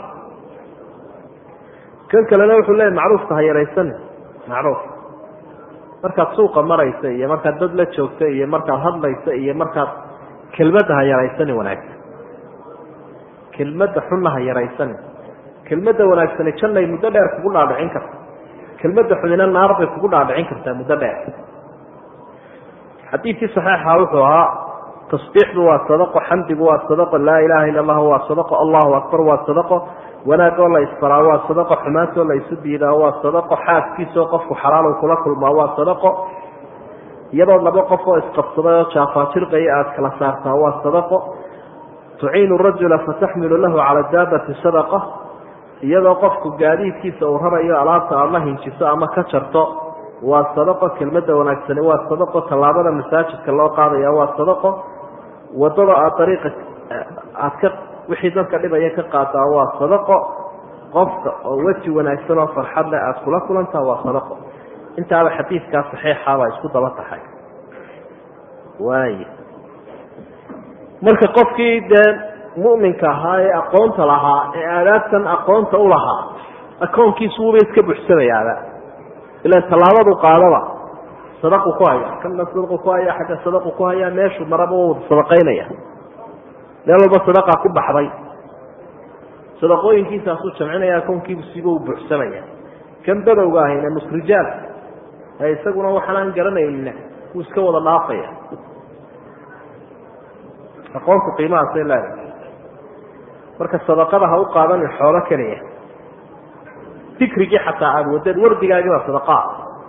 kan kalena wuxuu leeyahy macruufka ha yaraysanin macruuf markaad suuqa maraysa iyo markaad dad la joogta iyo markaad hadlaysa iyo markaad kelmadda ha yaraysanin wanaagsan kelmadda xunna ha yaraysanin kelmadda wanaagsani jannay muddo dheer kugu dhaadhicin karta kelmadda xunina naar bay kugu dhaadhicin kartaa muddo dheer xadiidkii saxiixa wuxuu ahaa tasbiixdu waa sadaqo xamdigu waa sadaqo laa ilaha illa allah waa sadaqo allahu akbar waa sadaqo wanaagoo la isfaraa waa sadaqo xumaantoo la isu diidaa waa sadaqo xaaskiisoo qofku xalaalow kula kulmaa waa sadaqo iyadoo laba qof oo isqabsaday oo jaafaajirqaya aada kala saartaa waa sadaqo tuciinu rajula fataxmilu lahu cala daabati sadaqa iyadoo qofku gaadiidkiisa uu rarayo alaabta aada la hinjiso ama ka jarto waa sadaqo kelmadda wanaagsani waa sadaqo tallaabada masaajidka loo qaadaya waa sadaqo wadada aad dariiqa aad ka wixii dadka dhibaya ka qaadaa waa sadaqo qofka oo weji wanaagsan oo farxad leh aada kula kulantaa waa sadaqo intaaba xadiidkaa saxiixa baa isku daba tahay waay marka qofkii dee mu'minka ahaa ee aqoonta lahaa ee aadaabtan aqoonta u lahaa akoonkiisu wuba iska buxsamayaaba ilan tallaabadu qaadaba sadaqu ku haya kana sadaqu ku haya xagga sadaqu ku haya meeshu maraba waa wada sadaqaynaya meel walba sadaqa ku baxday sadaqooyinkiisaasuu jamcinaya akoonkiibu siba u buuxsamaya kan badowga ahayna musrijaal ee isaguna waxaan aan garanayna wuu iska wada dhaafaya aqoontu qiimahaasay leedahay marka sadaqada ha u qaadanin xoolo keliya dikrigii xataa aada wadeed wardigaagii baa sadaqaa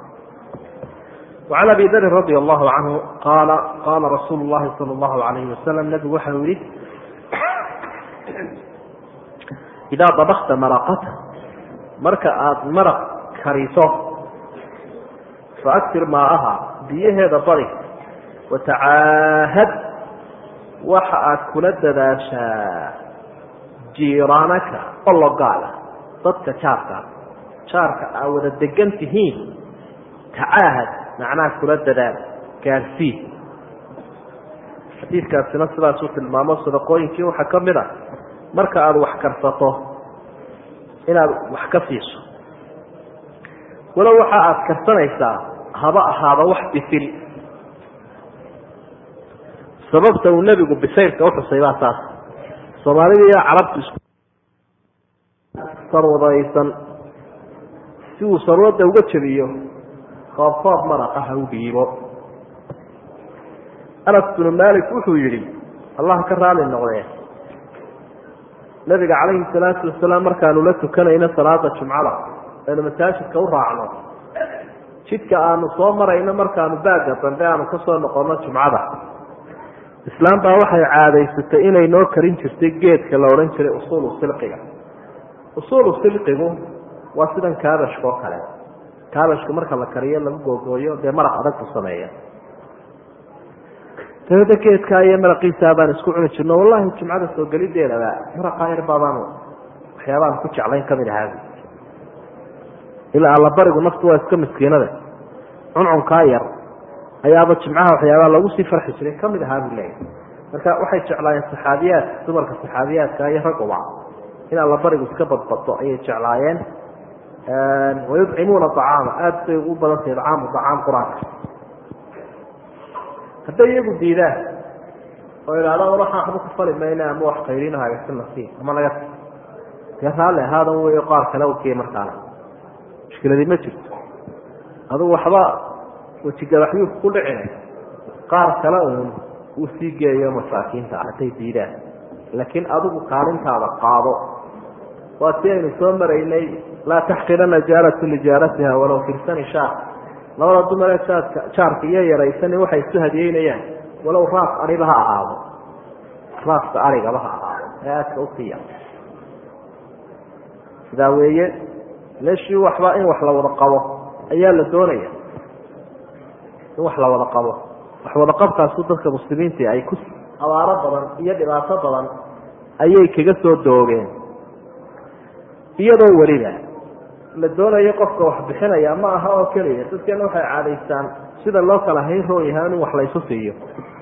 وعn abi dri radي الlahu canhu qaala qaala rasuulu الlahi salى الlahu عalayh wasalam nebigu waxa uu yihi idaa dabakta maraqata marka aada maraq kariso faaktir maa'aha biyaheeda badi watacaahad waxa aad kula dadaashaa jiiraanaka ologaala dadka jaarka jaarka aa wada degan tihiin tacaahad macnaha kula dadaal gaarsii xadiidkaasina sidaasuu tilmaamo sadaqooyinkii waxaa ka mid a marka aada wax karsato inaad wax ka siiso walow waxa aada karsanaysaa haba ahaada wax bisil sababta uu nebigu bisaylka uxusay baa taas soomaalida iyo carabtu is sarwadaysan si uu sarwada uga jebiyo koobkoob maraqa ha u dhiibo anas binu malik wuxuu yidhi allah ka raali noqdee nabiga calayhi salaatu wasalaam markaanu la tukanayno salaada jumcada aynu masaajidka u raacno jidka aanu soo marayno markaanu baagga dambe aanu ka soo noqonno jumcada islaam baa waxay caadaysatay inay noo karin jirtay geedka la odhan jiray usuulu silqiga usuulu silqigu waa sidan kaabashka oo kale kaabashka marka la kariyo lagu googooyo dee maraq adag ku sameeya dabada geedkaa iyo maraqiisaa baan isku cuni jirno wallahi jumcada soo gelideedaba maraqaa yar baabaanu waxyaabaan ku jeclayn kamid ahaabi ilaa allabarigu naftu waa iska miskiinade cuncunkaa yar ayaaba jimcaha waxyaabaa lagu sii farxi jiray kamid ahaa buu leeyahy marka waxay jeclaayeen saxaabiyaadka dumarka saxaabiyaadka iyo ragguba in allabarigu iska badbaddo ayay jeclaayeen wayudcimuuna acaama aada bay ugu badantahay acaamu acaam qur-aanka hadday iyagu diidaan oo idhahdaan waxaan waxba ku fali mayna ama wax qayrinaha si nasiib ama naga dee raalli ahaadan wey qaar kale ukiya markaana mushkiladii ma jirto adugu waxba wejigabaxyuu ku dhicina qaar kale uun uu sii geeyo masaakiinta ah hadday diidaan laakiin adigu kaalintaada qaado waa si aynu soo maraynay laa taxqirana jaaratu lijaaratiha walow firsani shaar labada dumaree jaadka jaarka iyo yaraysan waxay isu hadiyeynayaan walow raas ariba ha ahaado raaska arigaba ha ahaado ee aadka usiiya sidaa weeye meeshii waxba in wax la wada qabo ayaa la doonaya in wax la wada qabo wax wada qabkaasu dadka muslimiintii ay ku abaaro badan iyo dhibaato badan ayay kaga soo doogeen iyadoo weliba la doonayo qofka wax bixinaya ma aha oo keliya dadkeena waxay caadaystaan sida loo kala hayn roon yahay in wax laysu siiyo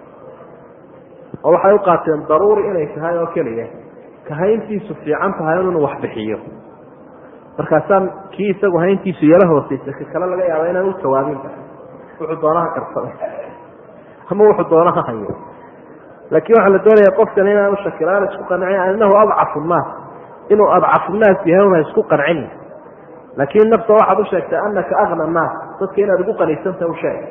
oo waxay u qaateen daruuri inay tahay oo keliya ka hayntiisu fiican tahay inuu wax bixiyo markaasaan kii isagu hayntiisu yaro hooseysa ka kale laga yaaba inaan u jawaabinba wuxuu doonaha karsada ama wuxuu doonaha hayo laakiin waxaa la doonaya qofkan inaanu shakilaan isku qancin anahu adcafu nnaas inuu adcafu nnaas yahay una isku qancin laakiin nafta waxaad u sheegtay anaka akna nnaas dadka inaad ugu qaniysanta u sheeg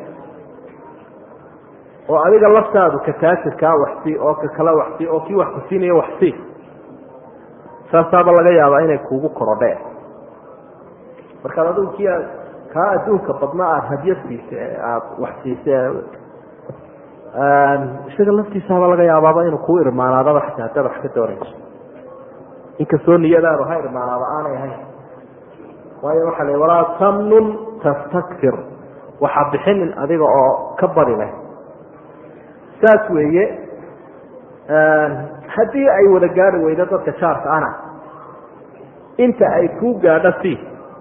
oo adiga laftaadu ka taajirkaa waxsii oo ka kale waxsii oo kii wax ku siinayo waxsii saasaaba laga yaabaa inay kuugu korodheen markaad adigu kii kaa adduunka badna aada hadyad siisa aada wax siisa isaga laftiisaaba laga yaabaaba inuu kuu irmaanaadaba xataa haddaad wax ka doonayso inkastoo niyadaadu ha irmaanaado aanay ahayn waayo waxaa la walaa tamnun tastakfir waxaa bixinin adiga oo ka badi leh saas weeye haddii ay wada gaari weydo dadka jaarka ana inta ay kuu gaadho si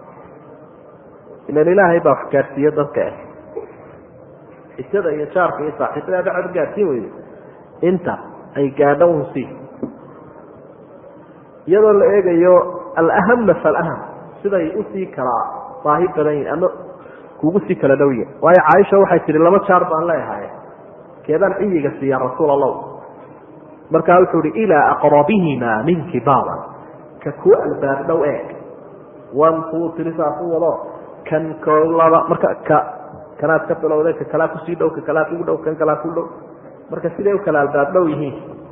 ilan ilaahay baa wax gaadhsiiye dadka ah isada iyo jaarka iyo saaxiibada dhacod gaadhsiin weydo inta ay gaadho un si iyadoo la eegayo alahama falaham siday usii kala baahi badan yihin ama kugu sii kala dhow yihin waayo caaisha waxay tihi laba jaar baan leeyahay keedaan ciyiga siiya rasuul allah markaa wuxuu ihi ilaa aqrabihima minki baaban ka kuu albaab dhow eeg wan kuu tiri saasu wado kan kolaba marka ka kanaad ka bilowday ka kalaa kusii dhow ka kalaa kugu dhow kan kalaa ku dhow marka siday u kala albaab dhow yihiin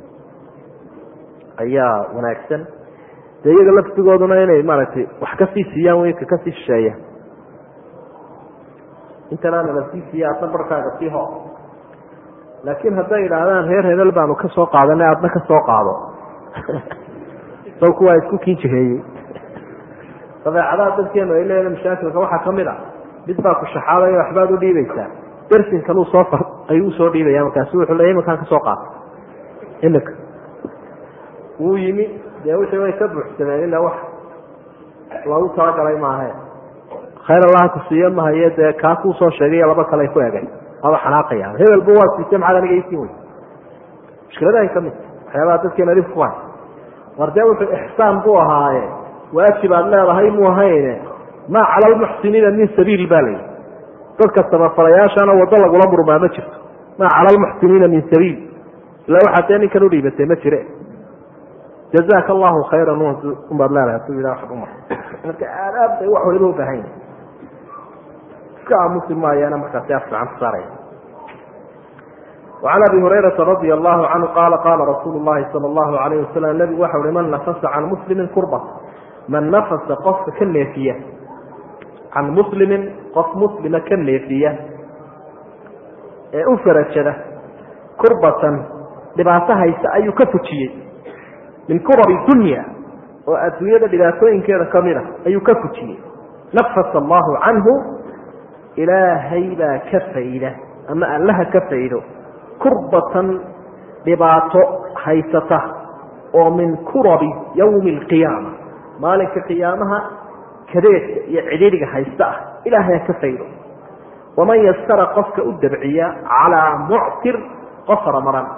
ayaa wanaagsan dee iyaga laftigooduna inay maaragtay wax kasii siiyaan wey ka kasii shisheeya intanaana la sii siiya adna barkaaga sii ho laakiin hadday idhaahdaan reer hebel baanu ka soo qaadanay adna ka soo qaado sawku waa isku kiinjiheeyey dabeecadaha dadkeenu ay leedahay mashaakilka waxaa ka mid a mid baa ku shaxaadaya waxbaad u dhiibaysaa dersinkan uu soo ayuu usoo dhiibaya markaasu wuxuu leeya iminkaan kasoo qaata iminka wuu yimi dee wixii way ka buuxsameen ila wax lagu talagalay maahe khayr allaha ku siiyo mahaye dee kaa kuu soo sheegay laba kale ku egay aba xanaaqaya hebelba waa siisay maxaad aniga isiin wey mushkiladahay ka mid waxyaabaha dadkeena dhib ku hay war dee wuxuu ixsaan buu ahaaye waajib aad leedahay muu ahayne maa cala almuxsiniina min sabiil ba layihi dadka samafalayaashana waddo lagula murmaa ma jirto maa cala almuxsiniina min sabiil ila waxaad dee ninkan udhiibatay ma jire jazaaka allahu khayran ubaad leedahay haduu ilah waxad umar marka aadaab bay wax waliba ubaahan yahi iska aamusi maayaana markaasi af fiican ku saaraya وعn abi هurayرaةa radي الlahu canhu qala qala rasuul الlahi salى الlahu عalayه waslm nebigu waxa uhi man nafasa can muslimi kurba man nafasa qofka ka neefiya can muslimin qof muslima ka neefiya ee u farajada kurbatan dhibaato haysa ayuu ka fujiyey min kurabi dunya oo adduunyada dhibaatooyinkeeda kamida ayuu ka fujiyey nafasa allahu canhu ilaahay baa ka fayda ama allaha ka faydo kurbatan dhibaato haysata oo min kurabi yowmi alqiyaama maalinka qiyaamaha kadeedka iyo cidhiidhiga haysta ah ilaahay ha ka faydo waman yasara qofka u dabciya calaa muctir qof faramaran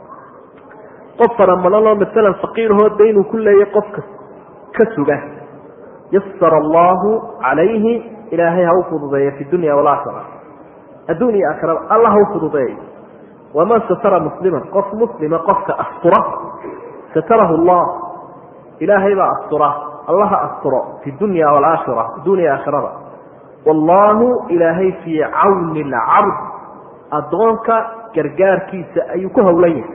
qof faramaran oo maalan faqiirhoo daynuu ku leeyay qofka ka suga yasara allahu calayhi ilaahay ha u fududeeya fi dunya walaakhira adduun iyo aakhirada alla ha u fududeeyo waman satara musliman qof muslima qofka astura satarahu allah ilaahay baa astura allaha asturo fi dunya walaakhira adduuniya aakhirada wallaahu ilaahay fii cawni alcabd addoonka gargaarkiisa ayuu ku howlan yahay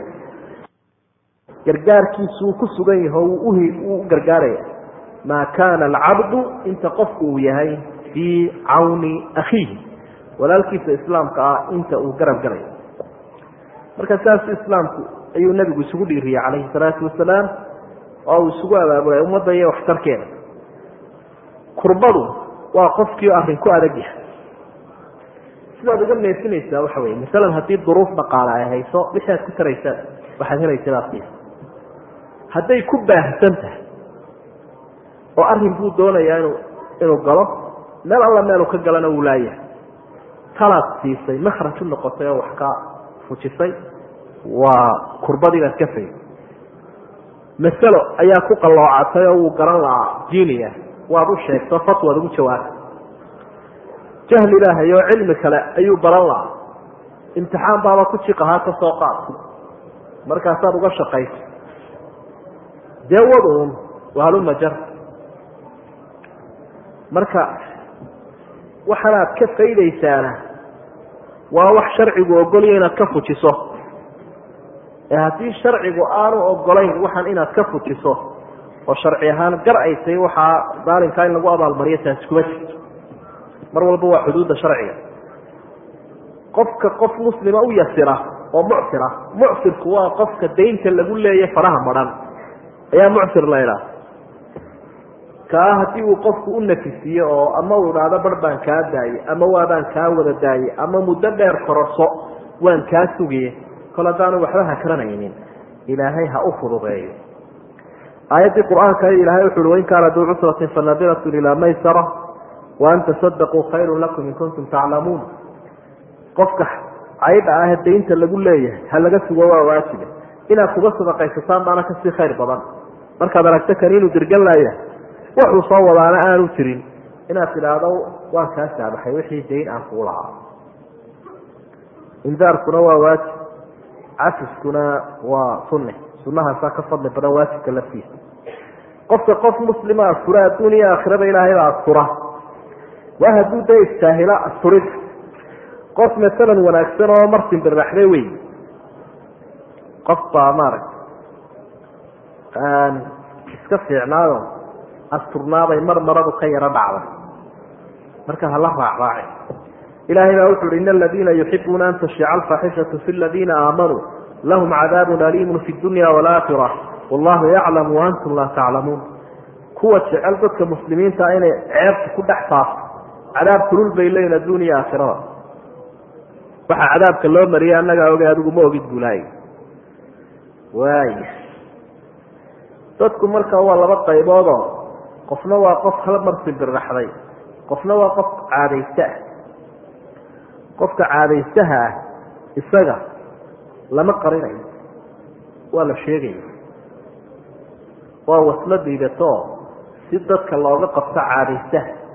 gargaarkiisuu ku sugan yaho wuu u gargaaraya maa kaana alcabdu inta qofku uu yahay fii cawni akhiihi walaalkiisa islaamka ah inta uu garab galayo marka saasu islaamku ayuu nebigu isugu dhiiriyey calayhi salaatu wasalaam oo uu isugu abaabulay ummadda iyo waxtarkeeda kurbadu waa qofkii arrin ku adag yahay sidaad uga neefinaysaa waxa weye masalan haddii duruuf dhaqaale ay hayso wixii aad ku taraysaa waxaad helaysa baad siisa hadday ku baahsan tahay oo arrin buu doonayaa inuu inuu galo meel alla meelu ka galana wuu laayahay talaad siisay makhraj u noqotay oo wax ka fujisay waa kurbadii baad ka fay masalo ayaa ku qalloocatay oo wuu garan lahaa jiiniya waad u sheegto fatwaad ugu jawaabta jahli ilaahay oo cilmi kale ayuu baran lahaa imtixaan baaba ku jiqahaa ka soo qaad markaasaad uga shaqaysa dee waduun wahalumajar marka waxanaad ka faydaysaana waa wax sharcigu ogolya inaad ka fujiso ee haddii sharcigu aanu ogolayn waxaan inaad ka fujiso oo sharci ahaan gar ay tahay waxaa daalimkaa in lagu abaalmariyo taasi kuma jirto mar walba waa xuduudda sharciga qofka qof muslima u yasira oo mucsira mucsirku waa qofka daynta lagu leeya faraha madhan ayaa mucsir la idhaha kaa haddii uu qofku u nafisiiyo oo ama uu idhaahdo bar baan kaa daayey ama waabaan kaa wada daayey ama muddo dheer kororso waan kaa sugaye kol haddaanu waxba hakranaynin ilaahay ha u fududeeyo aayaddii qur-aanka ilahay wuxu uhi wain kaana duu cusratin fanadiratun ilaa maysara wa an tasadaquu khayrun lakum in kuntum taclamuun qofka caydha ah daynta lagu leeyahay ha laga sugo waa waajiba inaad kuga sadaqaysataan baana kasii khayr badan markaad aragto kan inuu dirgan laaya wuxuu soo wadaana aanu jirin inaad tidhaahdo waan kaa saabaxay wixii dayn aan kuu lahaa indaarkuna waa waajib cafiskuna waa sunne sunahaasaa ka fadli badan waajibka laftiisa qofka qof muslima astura adduuniya aakhirada ilaahay baa astura waa hadduu dee istaahila asturid qof masalan wanaagsan oo martin biraxde wey qof baa maaragta iska fiicnaado asturnaabay mar maradu ka yaro dhacday marka hala raacraaci ilahay baa wuxu uhi in aladiina yuxibuuna an tashica alfaaxishatu fi ladiina aamanuu lahum cadaabun aliimun fi dunya walaakira wallahu yaclamu waantum laa taclamuun kuwa jecel dadka muslimiinta inay ceebta ku dhex faafto cadaab kulul bay leeyihin adduuniya aakhirada waxaa cadaabka loo mariyay annagaa ogay adigu ma ogid bulaay waay dadku marka waa laba qayboodoo qofna waa qof hal mar simbirraxday qofna waa qof caadaysta ah qofka caadaystaha ah isaga lama qarinayo waa la sheegaya waa waslo diidatoo si dadka looga qabto caadaystaha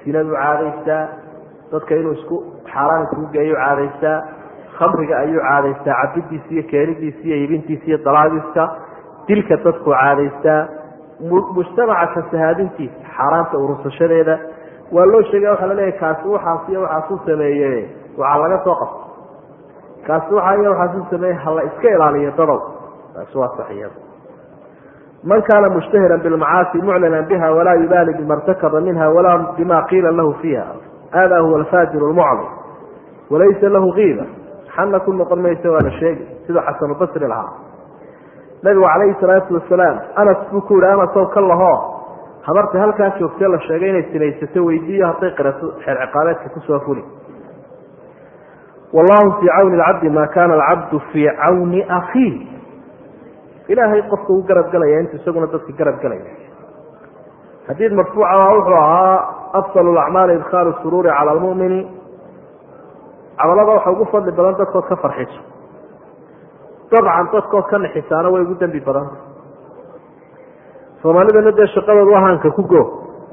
sinadu caadaystaa dadka inuu isku xaaraan isugu geeyo caadaystaa khamriga ayuu caadaystaa cabidiisa iyo keenidiisa iyo ibintiisa iyo dalaagiska dilka dadku caadaystaa mujtamaca fasahaadintiisa xaaraanta urursashadeeda waa loo sheegaya waxaa laleeyahay kaasi waxaas iyo waxaasuu sameeye waxaa laga soo qabta kaasi waxaa iyo waxaasuu sameeye hala iska ilaaliyo dadow taasi waa saxiyada man kaana mushtahiran bilmacaasi muclinan biha walaa yubaali bima irtakaba minha walaa bima qiila lahu fiiha hada huwa alfaajiru lmuclim walaysa lahu kiiba xana ku noqon maysa waa la sheegi siduu xasanubasri lahaa nabigu calayhi salaatu wasalaam anas buu ku yihi anasow ka lahoo habarta halkaa joogtee la sheegay inay sinaysato weydiiyo hadday qirato xeer ciqaabeedka kusoo fuli wallahu fii cawni alcabdi maa kaana alcabdu fii cawni akhiih ilaahay qofka u garab galaya intu isaguna dadka garab galaya xadiid marfuuca wuxuu ahaa afdal lacmaali idkhaalu suruuri cala almumini camalada waxa ugu fadli badan dadkood ka farxiso dabcan dadkood ka naxisaana way ugu dembi badanta soomaalidana dee shaqadooda wahaanka ku go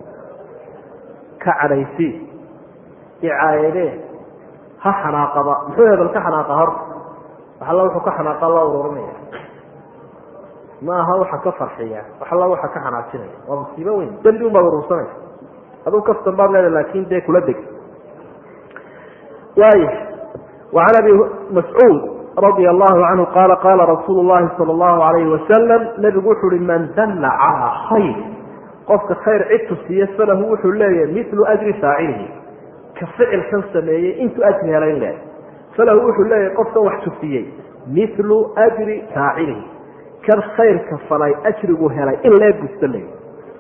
ka cadhaysi icaayadee ha xanaaqaba muxuu hebel ka xanaaqa horta waxalla wuxuu ka xanaaqa loo ururinaya ma aha waxa ka farxiya waxalla waxa ka xanaajinaya waa musiibo weyn dembi un baad urursanaysa aduu kaftan baad leedahay laakin dee kula deg waay wacan abi mascuud radia allahu canhu qaala qaala rasuulu llahi sala allahu alayhi wasalam nebigu wuxu uhi man dalla calaa khayr qofka khayr cid tusiya falahu wuxuu leeyahay milu ajri faacilihi ka ficilkan sameeyey intuu ajri helayn leehay falahu wuxuu leeyahay qofkan wax tusiyey milu ajri faacilihi kan khayrka falay ajrigu helay in lee busta leeyahy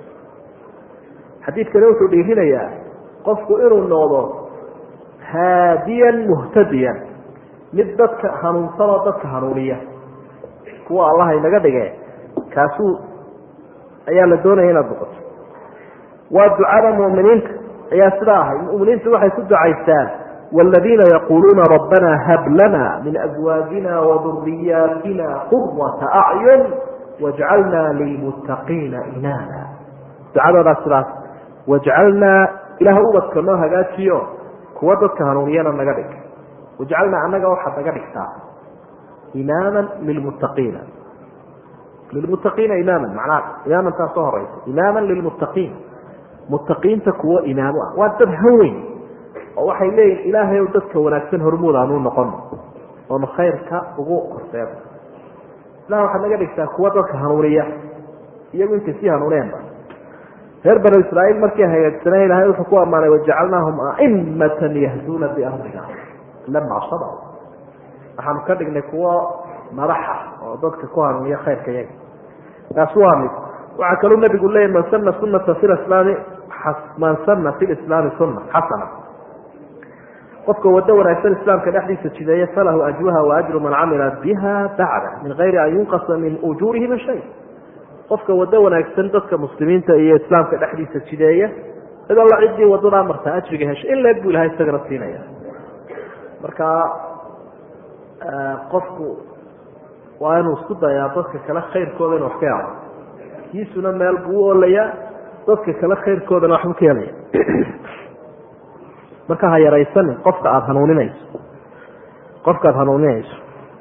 xadiidkani wuxuu dhiirinayaa qofku inuu noqdo haadiyan muhtadiyan mid dadka hanuunsanoo dadka hanuuniya kuwa allaha inaga dhige kaasuu ayaa la doonaya inaad noqoto waa ducada mu'miniinta ayaa sidaa ahay muminiintu waxay ku ducaystaan wاladiina yaquuluuna rabbana hab lana min azwaajina waduriyaatina qurata acyun wajcalna lilmuttaqiina imaama ducadoodaa sidaas wajcalnaa ilaah ubadka noo hagaajiyo kuwa dadka hanuuniyana naga dhig wajcalnaa annaga waxaad naga dhigtaa imaama lilmuttaqiina lilmuttaqiina imaama manaa imaamantaa soo horeysa imaama lilmuttaqiin muttaqiinta kuwo imaamo ah waa dad haweyn oo waxay leeyihin ilaahay dadka wanaagsan hormuud aanu noqono oonu khayrka ugu horseeno ilah waxaad naga dhigtaa kuwa dadka hanuuniya iyagu intay sii hanuuneenba reer banu israaiil markii hagaagsanay ilahay wuxuu ku ammaanay wajacalnaahum aimatan yahduuna biamrina lamaa sabaru waxaanu ka dhignay kuwo madaxa oo dadka ku hanuuniya khayrka yaga taas waa mid waxaa kaluu nabigu leeyahy man sana sunata fi lislaami man sana fi lislaami sunna xasana qofka wado wanaagsan islaamka dhexdiisa jideeya falahu ajruha wa ajru man camila biha bacda min gayri an yunqasa min ujuurihima shay qofka wado wanaagsan dadka muslimiinta iyo islaamka dhexdiisa jideeya cid alla ciddii wadadaa martaa ajriga hesha in leeg buu ilahay isagana siinaya marka qofku waa inuu isku dayaa dadka kale khayrkooda inu wax ka helo kiisuna meel buu u olayaa dadka kale khayrkoodana waxbuu ka helaya marka ha yaraysanin qofka aada hanuuninayso qofka aada hanuuninayso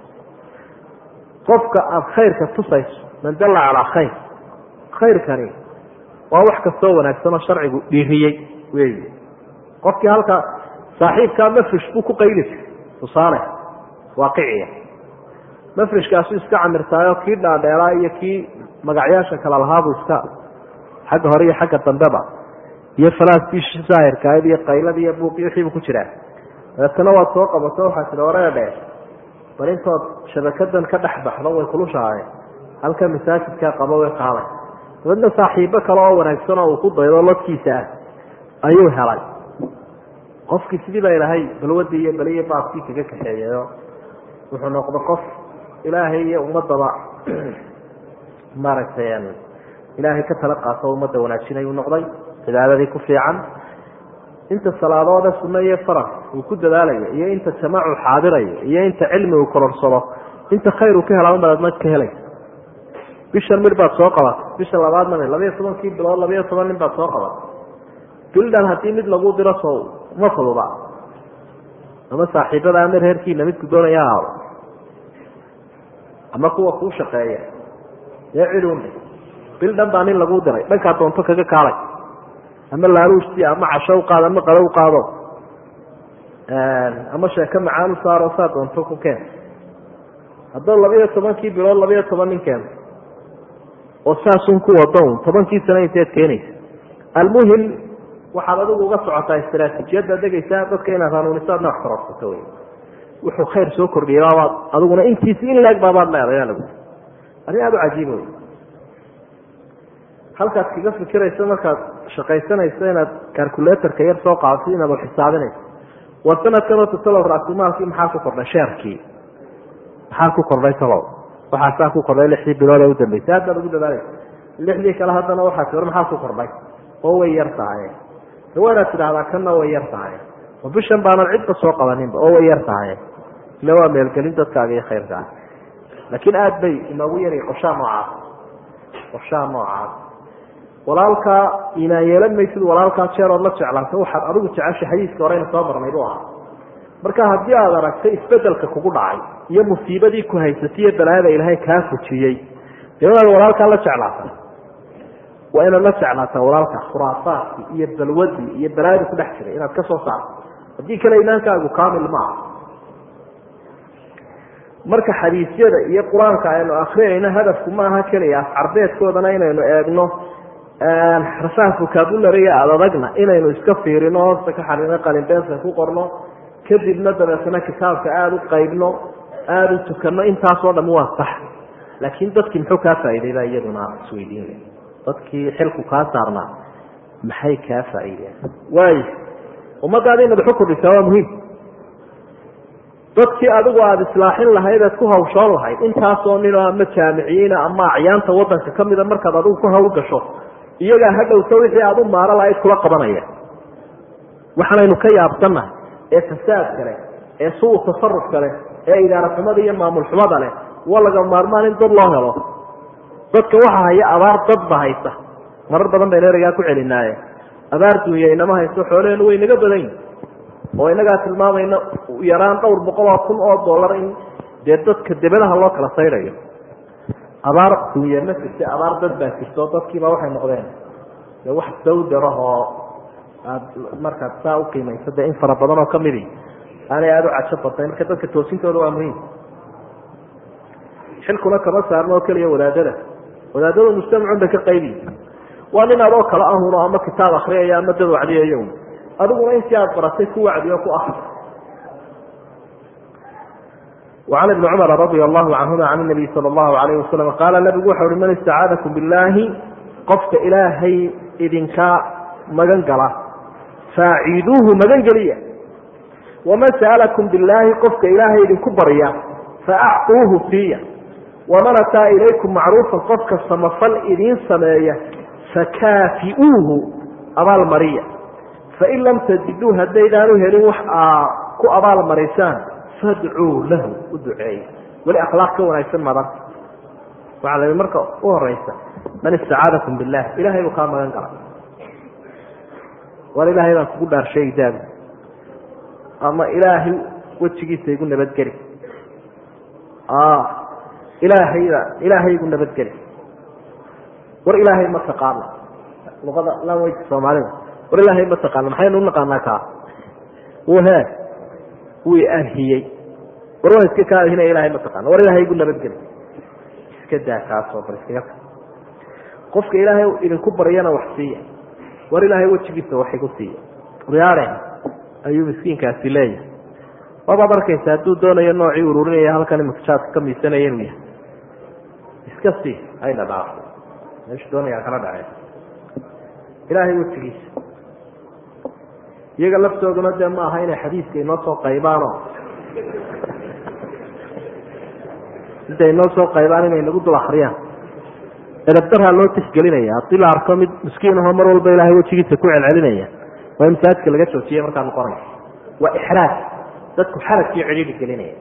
qofka aada khayrka tusayso man dalla calaa khayr khayrkani waa wax kastoo wanaagsan oo sharcigu dhiiriyey wey qofkii halka saaxiibkaa mafrish buu ku qayli jiray tusaale waaqiciya mafrishkaasu iska camirtaayo kii dhaadheeraa iyo kii magacyaasha kala lahaabuu iska xagga hore iyo xagga dambeba iyo falaaskii saahirkaayd iyo qayladi iyo buuqi wixiibu ku jiraa dabeetana waad soo qabato waxaa tida wareedhe bal intood shabakadan ka dhex baxdo way kulushahay halka masaajidkaa qaba way qaaday dabeedna saaxiibo kale oo wanaagsan oo uu ku daydo lodkiisa ah ayuu helay qofkii sidii baa ilaahay balwadii iyo baliyo baaskii kaga kaxeeyayo wuxuu noqdo qof ilaahay iyo ummadaba maaragtay ilaahay ka tala qaato ummadda wanaajinayuu noqday cibaadadii ku fiican inta salaadoode sunno iyo faras uu ku dadaalayo iyo inta jamaacu xaadirayo iyo inta cilmi uu kororsado inta khayr uu ka helaa unbaad mad ka helaysa bishan mir baad soo qabatay bisha labaadna mi labayo tobankii bilood labayo toban nin baad soo qabatay bildhan haddii mid lagu diro soo ma fududa ama saaxiibada ama reerkiina midku doonaya ahaado ama kuwa kuu shaqeeya dee cidun bildhan baa nin lagu diray dhankaa doonto kaga kaalay ama laaluusti ama casho u qaado ama qado u qaado ama sheeko macaan u saaro saa doonto ku keen haddoo labiyo tobankii bilood labiyo toban nin keeno oo saasun ku wado un tobankii sano inteed keenaysa almuhim waxaad adigu uga socotaa istraatiijiyadda degaysaa dadka inaad hanuuniso adna wax kororsato wey wuxuu khayr soo kordhiyay baabaad adiguna intiisi in leeg baabaad leedayaa lagu arrin aada u cajiiba wey halkaad kaga fikirayso markaad shaqaysanayso inaad calculatorka yar soo qaadso inaad wax xisaabinayso war sanadkan oo tatalow raasumaalkii maxaa ku kordhay sheerkii maxaa ku kordhay talow waxaasaa ku kordhay lixdii bilood ee udambeysay haddaad ugu dadaalaysa lixdii kale haddana waxaas war maxaa ku kordhay oo way yar tahay waa inaad tidhaahdaa kanna way yar tahay oo bishan baanan cidba soo qabaninba oo way yar tahay ila waa meelgelin dadkaaga iyo khayrkaa laakiin aada bay inoogu yari qorshaha noocaas qorshaha noocaas walaalkaa imaan yeelan maysid walaalkaa jeer ood la jeclaato waxaad adigu jeceshay xadiiska horeyna soo marnay bu ahaa marka haddii aad aragtay isbedelka kugu dhacay iyo musiibadii ku haysatay iyo balaayada ilaahay kaa fujiyey dee inaad walaalkaa la jeclaata waa inaad la jeclaataa walaalka khuraafaadkii iyo balwadii iyo balaayada ku dhex jiray inaad ka soo saarto haddii kale imaankaagu kaamil maaha marka xadiisyada iyo qur-aanka aynu akrinayno hadafku maaha keliya afcarbeedkoodana inaynu eegno rasaha vocabulariga adadagna inaynu iska fiirino hoosta ka xarino qalinbeeska ku qorno kadibna dabeetana kitaabka aada u qaybno aada u tukano intaasoo dham waa sax laakiin dadkii muxuu kaa faa'iday baa iyaduna isweydiinaya dadkii xilku kaa saarnaa maxay kaa faa'iideen waayo ummaddaada inaad waxu kordhisaa waa muhiim dadkii adigu aada islaaxin lahayd eed ku hawshoon lahayd intaasoo ninoo ama jaamiciyiina ama acyaanta wadanka ka mida markaad adigu ku hawl gasho iyagaa ha dhowto wixii aada u maaro lahayd kula qabanaya waxaanaynu ka yaabsannahay ee fasaadka leh ee suu tasarufka leh ee idaaraxumada iyo maamul xumada leh waa laga maarmaan in dad loo helo dadka waxa haya abaar dadba haysa marar badan baynu ereygaa ku celinaaye abaar dunya inama hayso xoolaheenu way naga badan yihin oo inagaa tilmaamayna yaraan dhowr boqol oo kun oo dollar in dee dadka debadaha loo kala saydayo abaar dunya ma jirta abaar dad baa jirto dadkiiba waxay noqdeen de wax dawdarahoo aad markaad saa uqiimayso dee in fara badan oo kamidi aanay aada u cajo badnay marka dadka toosintooda waa muhiim xilkuna kama saarno oo keliya wadaadada wadaadada mujtamacun bay ka qaybiyi waa nin adoo kala ahuno ama kitaab akriyaya ama dad wacdiyayo adiguna intii aad baratay ku wacdiyo ku akri وعn بن cmر رضي الله عنهma عن النبي sلى الله عليه وسلم qاala نبgu waxa uhi man اstacاadكم bالlahi qofka ilaahay idinka magan gala faaciiduuhu magan geliya وman sألكم bالlahi qofka ilaahay idinku barya faأcطuuhu siiya وman atىa ilaykum macruufa qofka samafal idiin sameeya fakaafiuuhu abaal mariya fain lam tajiduu haddaydaan u helin wax aa ku abaal marisaan fadcuu lahu u duceeya weli akhlaaq ka wanaagsan madan waxaa la marka u horeysa man istacaadakum billah ilahay buu kaa magan galay war ilaahay baan kugu dhaarsheegi daabi ama ilaahay wejigiisa igu nabadgeli ilaahayda ilaahay igu nabadgeli war ilaahay ma taqaana luqada lanwayka soomaalida war ilaahay ma taqaana maxaynu unaqaanaa kaa he wuu ahiyey war waa iska kaa ahina ilahay ma taqaana war ilaahay igu nabadgeli iska daa kaasoo bal iskaga ta qofka ilaahay idinku baryana wax siiya war ilaahay wejigiisa wax igu siiya riyaare ayuu miskiinkaasi leeyahay wabaad arkaysa hadduu doonayo noocii ururinaya halkan imika jaadka ka miisanaya inuu yahay iska sii hayna dhaafo meeshu doonaya kala dhacee ilaahay wejigiisa iyaga laftooduna dee ma aha inay xadiiska inoo soo qaybaanoo intay inoo soo qaybaan inay nagu dul akriyaan edabdarhaa loo tixgelinaya haddii la arko mid miskiinahoo mar walba ilaahay wejigiisa ku celcelinaya waa in masaajidka laga joojiya markaa noqonaya waa ixraaj dadku xarajkii cidhiidhi gelinaya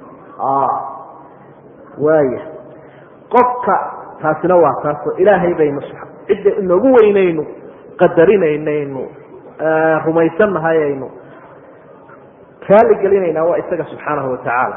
waaya qofka taasina waa taasoo ilaahay baynu cidda inoogu weynaynu qadarinaynu rumaysan nahay aynu raali gelinaynaa waa isaga subxaanahu watacaala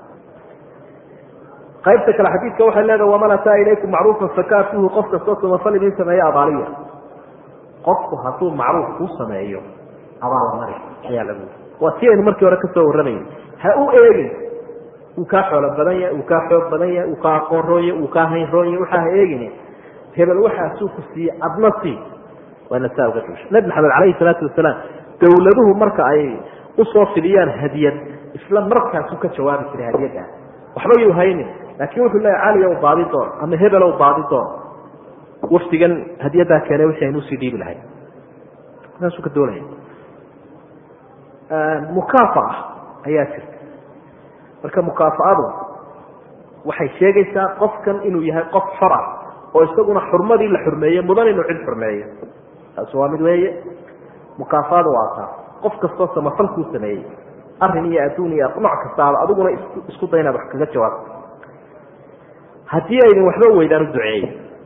qaybta kale xadiidka waxay leedahay waman ataa ilaykum macruufan fakaatuhu qof kastoo samafal idin sameeyo abaaliya qofku hadduu macruuf kuu sameeyo abaalmari ayaa lagu waa si aynu markii hore kasoo warramayna ha u eegin wuu kaa xoolo badan yahay wuu kaa xoog badan yahay wuu kaa aqoon roonye wuu kaa hayn roonye waxaa ha eegin hebel waxaasuu ku siiyey adna sii waana saa uga duusha nabi maxamed calayhi salaatu wasalaam dowladuhu marka ay usoo fidiyaan hadiyad isla markaasuu ka jawaabi jiray hadiyaddaa waxba yuu haynin laakiin wuxuu leeya caliya u baadi doon ama hebel u baadi doon wafdigan hadiyaddaa keenay wixii aynu usii dhiibi lahay saasuu ka doonaya mukaafa'a ayaa jirta marka mukaafaadu waxay sheegaysaa qofkan inuu yahay qof xor ah oo isaguna xurmadii la xurmeeye mudan inuu cid xurmeeyo taasi waa mid weeye mukaafaada waa taa qof kastoo samafal kuu sameeyey arrin iyo adduun iyo nooc kastaaba adiguna isku day inaad wax kaga jawaabto haddii aydin waxba weydaan u duceeyey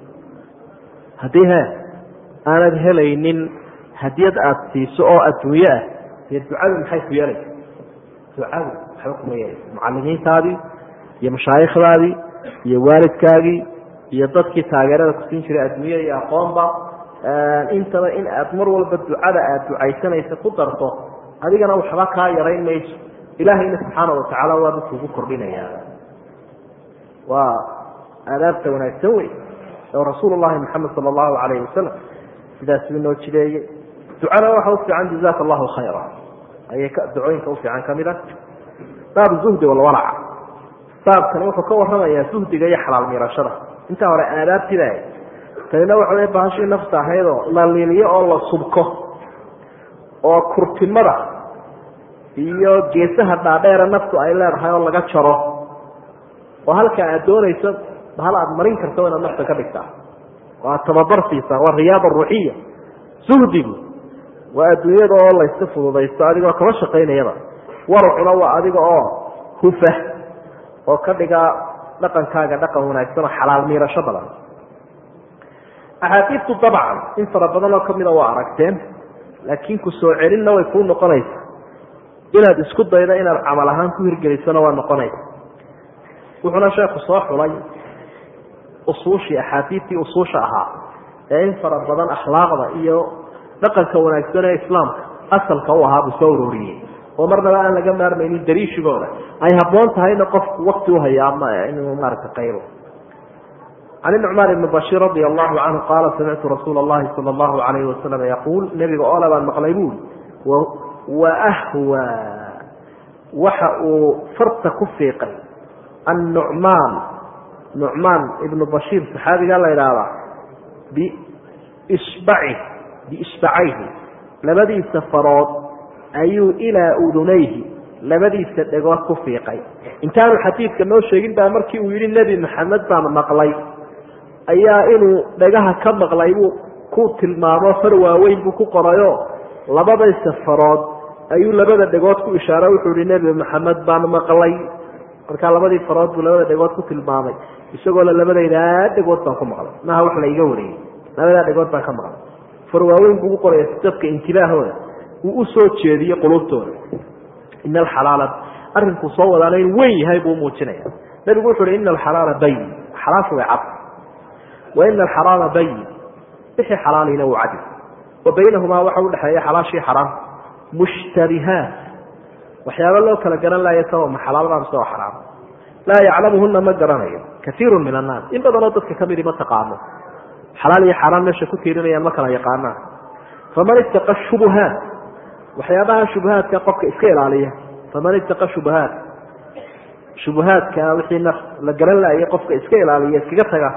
haddii he aanad helaynin hadiyad aada siiso oo adduunyo ah dee ducadu maxay ku yeelaysa ducadu waxba kuma yeelaysa mucalimiintaadii iyo mashaayikhdaadii iyo waalidkaagii iyo dadkii taageerada kusiin jiray adduunya iyo aqoonba intaba in aad mar walba ducada aada ducaysanaysa ku darto adigana waxba kaa yarayn mayso ilaahayna subxaana watacaala waa dadkuugu kordhinayaa waa aadaabta wanaagsan wey oo rasuul llahi maxamed sala allahu alayhi wasalam sidaasuu inoo jideeyey ducana waxa u fiican jazaka allahu khayra ayay ducooyinka ufiican kamid ah baab zuhdi walwalaca baabkani wuxuu ka waramayaa zuhdiga iyo xalaal miirashada intaa hore aadaabtida tanina waxa wey bahashii nafta ahaydoo la liliyo oo la subko oo kurtimada iyo geesaha dhaadheera naftu ay leedahay oo laga jaro oo halka aad doonayso hal aad marin karto inaad nafta ka dhigtaa oo aad tababar siisaa waa riyaada ruuxiya zuhdigu waa adduunyada oo layska fududaysto adigoo kama shaqaynayaba waracuna waa adiga oo hufa oo ka dhiga dhaqankaaga dhaqan wanaagsan oo xalaal miirasho badan axaadiidtu dabcan in fara badan oo kamida waa aragteen laakiin ku soo celinna way kuu noqonaysa inaad isku daydo inaad camal ahaan ku hirgelisona waa noqonaysa wuxuuna sheekhu soo xulay usuushii axaadiidtii usuusha ahaa ee in fara badan akhlaaqda iyo dhaqanka wanaagsan ee islaamka asalka u ahaa buu soo uroriyey oo marnaba aan laga maarmaynin dariishigooda ay habboon tahayna qofku wakti uhaya ama inuu maaragta qaybo can nucmaan ibni bashiir radi allahu canhu qaala samictu rasuula allahi sala allahu alayhi wasalam yaquul nebiga oole baan maqlay buuli wa ahwa waxa uu farta ku fiiqay annucmaan nucmaan ibnu bashiir saxaabigaa la idhaahdaa biisbaci biisbacayhi labadiisa farood ayuu ilaa udunayhi labadiisa dhegood ku fiiqay intaanu xadiidka noo sheegin baa markii uu yihi nebi maxamed baan maqlay ayaa inuu dhagaha ka maqlay buu ku tilmaamo far waaweyn buu ku qorayo labadaysa farood ayuu labada dhegood ku ishaara wuxuu yihi nebi maxamed baan maqlay markaa labadii farood buu labada dhegood ku tilmaamay isagoo le labadaydaa dhegood baan ku maqlay maaha wax la iga wariyey labadaa dhegood baan ka maqlay far waaweyn buu ku qoraya dadka intibaahooda uu u soo jeediyo qulubtooda ina alxalaala arrinkuu soo wadaana in weyn yahay buu muujinaya nabigu wuxu uhi ina alxalaala bayin xalaashu way cad wa ina alxaraama bayin wixii xalaaliina wuu cadi wa baynahumaa waxa udhexeeya xalaashii xaraam mushtabihaat waxyaaba loo kala garan laaya sawa ma xalaal baa mise waa xaraam laa yaclamuhuna ma garanayo kaiiru min annaas in badanoo dadka kamidi ma taqaano xalaal iyo xaaraan meesha ku tiirinayaan ma kala yaqaanaan faman ittaqa shubuhaat waxyaabaha shubuhaadka qofka iska ilaaliya faman ittaqa shubuhaat shubuhaadka wixii naf la garan laayay qofka iska ilaaliya iskaga taga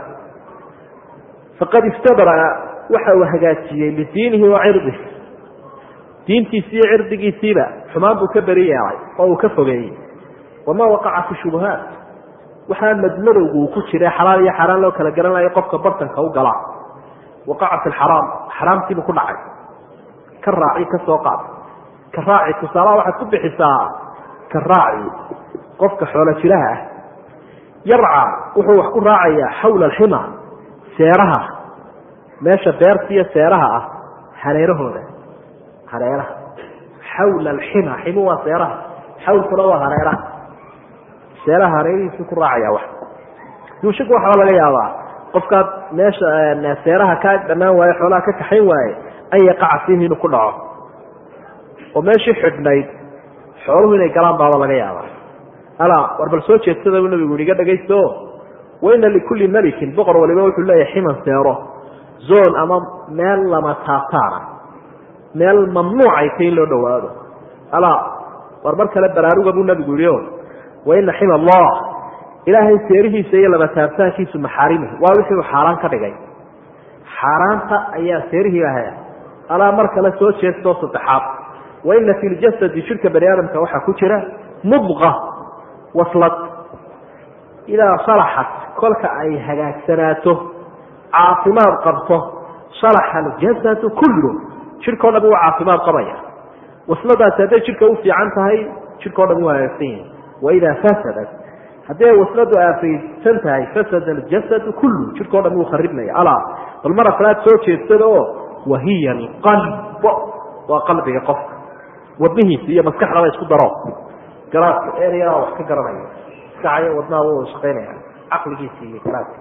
faqad istabraa waxa uu hagaajiyey lidiinihi wa cirdih diintiisi iyo cirdigiisiiba xumaan buu ka beri yeelay oo uu ka fogeeyey wamaa waqaca fi shubuhaat waxaa madmadowgu uu ku jira xalaal iyo xaaraan loo kala garan layo qofka bartanka u galaa waqaca fi lxaraam xaraamtiibuu ku dhacay ka raaci ka soo qaad ka raaci tusaalaha waxaad ku bixisaa ka raaci qofka xoolo jiraha ah yarca wuxuu wax ku raacayaa xawla alxima seeraha meesha beerta iyo seeraha ah hareerahooda hareeraha xawla alxima ximu waa seeraha xawlkuna waa hareeraha seeraha hareerihiisu ku raacaya wax yuushiku waxaa laga yaabaa qofkaad meesha seeraha kaa dhammaan waaye xoolaha ka kaxayn waaye an yaqaca fiihi inuu ku dhaco oo meeshii xidhnayd xooluhu inay galaan baaba laga yaaba alaa war bal soo jeedsada buu nabigu yihi iga dhagaysto waina likulli melikin boqor waliba wuxuu leeyahay ximan seero zon ama meel lama taabtaana meel mamnuucay tay in loo dhawaado alaa war mar kale baraaruga buu nabigu yihi o waina xima allah ilaahay seerihiisa iyo lama taabtaankiisu maxaarimihi waa wixii uu xaaraan ka dhigay xaaraanta ayaa seerihii ilaahay ah alaa mar kale soo jeestoo saddexaad waina fi ljasadi shirka bani aadamka waxaa ku jira mudqa waslad idaa salaxat kolka ay hagaagsanaato caafimaad qabto salaxa aljasadu kullu jidhkao dhan wuu caafimaad qabaya wasladaasi hadday jidhka u fiican tahay jidhkao dhan wuu hagaagsan yahay waidaa fasadat haddii ay wasladu aafaysan tahay fasada aljasadu kullu jidhkao dhan wuu kharibmaya alaa bal mar afraad soo jeedsada oo wahiya alqalb waa qalbiga qofka wadnihiisa iyo maskaxdaba isku daro garaaska ereyaa wax ka garanaya maskaxayo wadnaha wuu shaqaynaya caqligiisa iyo garaaska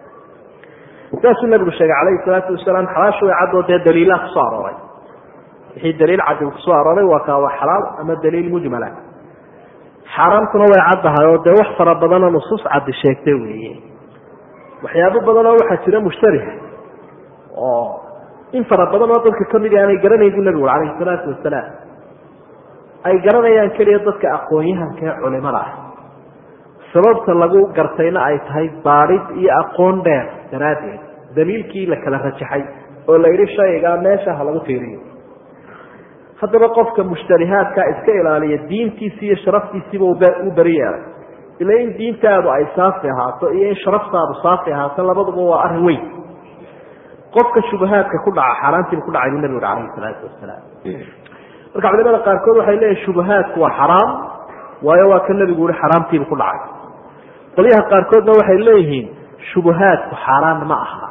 saasuu nabigu sheegay calayhi salaatu wasalaam xalaashu way caddoo dee daliilaa kusoo arooray wixii daliil caddi kusoo arooray waa kaa waa xalaal ama daliil mujmala xaaraamtuna way caddahay oo dee wax fara badanoo nusuus caddi sheegtay weeye waxyaabo badanoo waxaa jira mushtariha oo in fara badan oo dadka kamid i aanay garanayn bu nabigu calayhi salaatu wasalaam ay garanayaan keliya dadka aqoon-yahanka ee culimada ah sababta lagu gartayna ay tahay baadhid iyo aqoon dheer daraaddeed daliilkii la kala rajaxay oo la yidhi shaygaa meesha ha lagu tiiriyo haddaba qofka mushtarihaadka iska ilaaliya diintiisi iyo sharaftiisiiba u beri yeelay ila in diintaadu ay saafi ahaato iyo in sharaftaadu saafi ahaato labaduba waa arrin weyn qofka shubahaadka ku dhaca xaaraantiiba ku dhacay buu nabigu calayhi salaatu wasalaam marka culimada qaarkood waxay leeyihin shubahaadku waa xaraam waayo waa ka nabigu yihi xaraamtiiba ku dhacay qolyaha qaarkoodna waxay leeyihiin shubahaadku xaaraan ma aha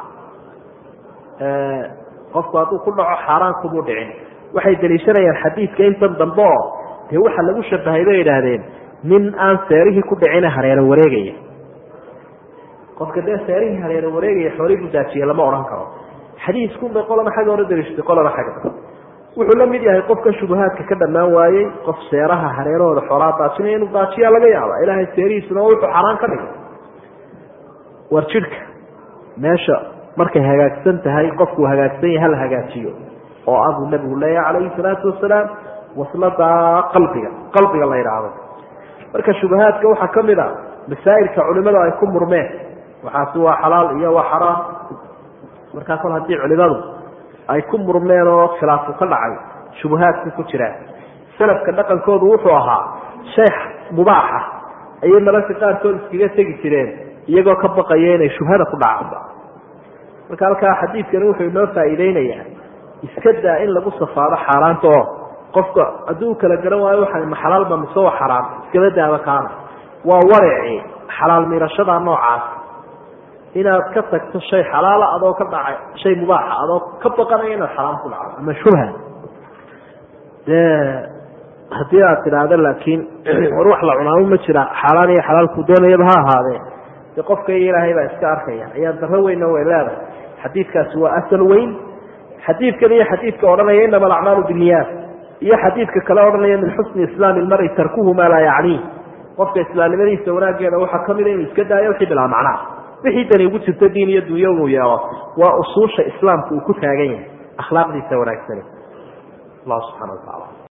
qofku hadduu ku dhaco xaaraan kumuu dhicin waxay daliishanayaan xadiidka intan dambe oo dee waxa lagu shabahay bay idhaahdeen nin aan seerihii ku dhicina hareero wareegaya qofka dee seerihii hareero wareegaya xoolii buu daajiye lama odhan karo xadiiskunbay qolana xagga hore daliishatay qolana xagga wuxuu la mid yahay qofka shubahaadka ka dhammaan waayey qof seeraha hareerahooda xoolaa daajinaya inuu daajiyaa laga yaaba ilaahay seerihiisuna wuxuu xaraan ka dhigay war jidhka meesha markay hagaagsan tahay qofkuu hagaagsan yahay hala hagaajiyo oo ah buu nabigu leeyahay calayhi salaatu wasalaam waslada qalbiga qalbiga la yidhaahdo marka shubahaadka waxaa ka mid a masaa'ilka culimadu ay ku murmeen waxaasi waa xalaal iyo waa xaraam markaa kol haddii culimadu ay ku murmeen oo khilaafu ka dhacay shubahaadku ku jiraan salafka dhaqankoodu wuxuu ahaa shay mubaaxa ayay mararka qaarkood iskaga tegi jireen iyagoo ka baqaya inay shubhada ku dhacaanba marka halkaa xadiidkani wuxuu inoo faa'iideynayaa iska daa in lagu safaado xaaraanta oo qofka hadduu kala garan waayo waxa ma xalaalba mise waa xaraam iskaba daaba kaana waa warici xalaal miirashada noocaas inaad ka tagto shay xalaala adoo ka dhacay shay mubaaxa adoo ka baqanaya inaad xaraam ku dhacdo ama shubha dee haddii aad tidhaahdo laakiin war wax la cunaamo ma jira xaaraan iyo xalaalku doonayaba ha ahaadee dee qofka iyo ilaahay baa iska arkaya ayaa daro weynna way leedahay xadiidkaasi waa asal weyn xadiidkan iyo xadiidka odhanaya inama alacmaalu binniyaat iyo xadiidka kale odhanaya min xusni islaami ilmari tarkuhu maa laa yacniih qofka islaamnimadiisa wanaaggeeda waxaa kamida inuu iska daayo wixii bilaa macnaa wixii dani ugu jirto diin iyo dunyo inuu yeelo waa usuusha islaamka uu ku taagan yahay akhlaaqdiisa wanaagsani allah subxana wa tacaala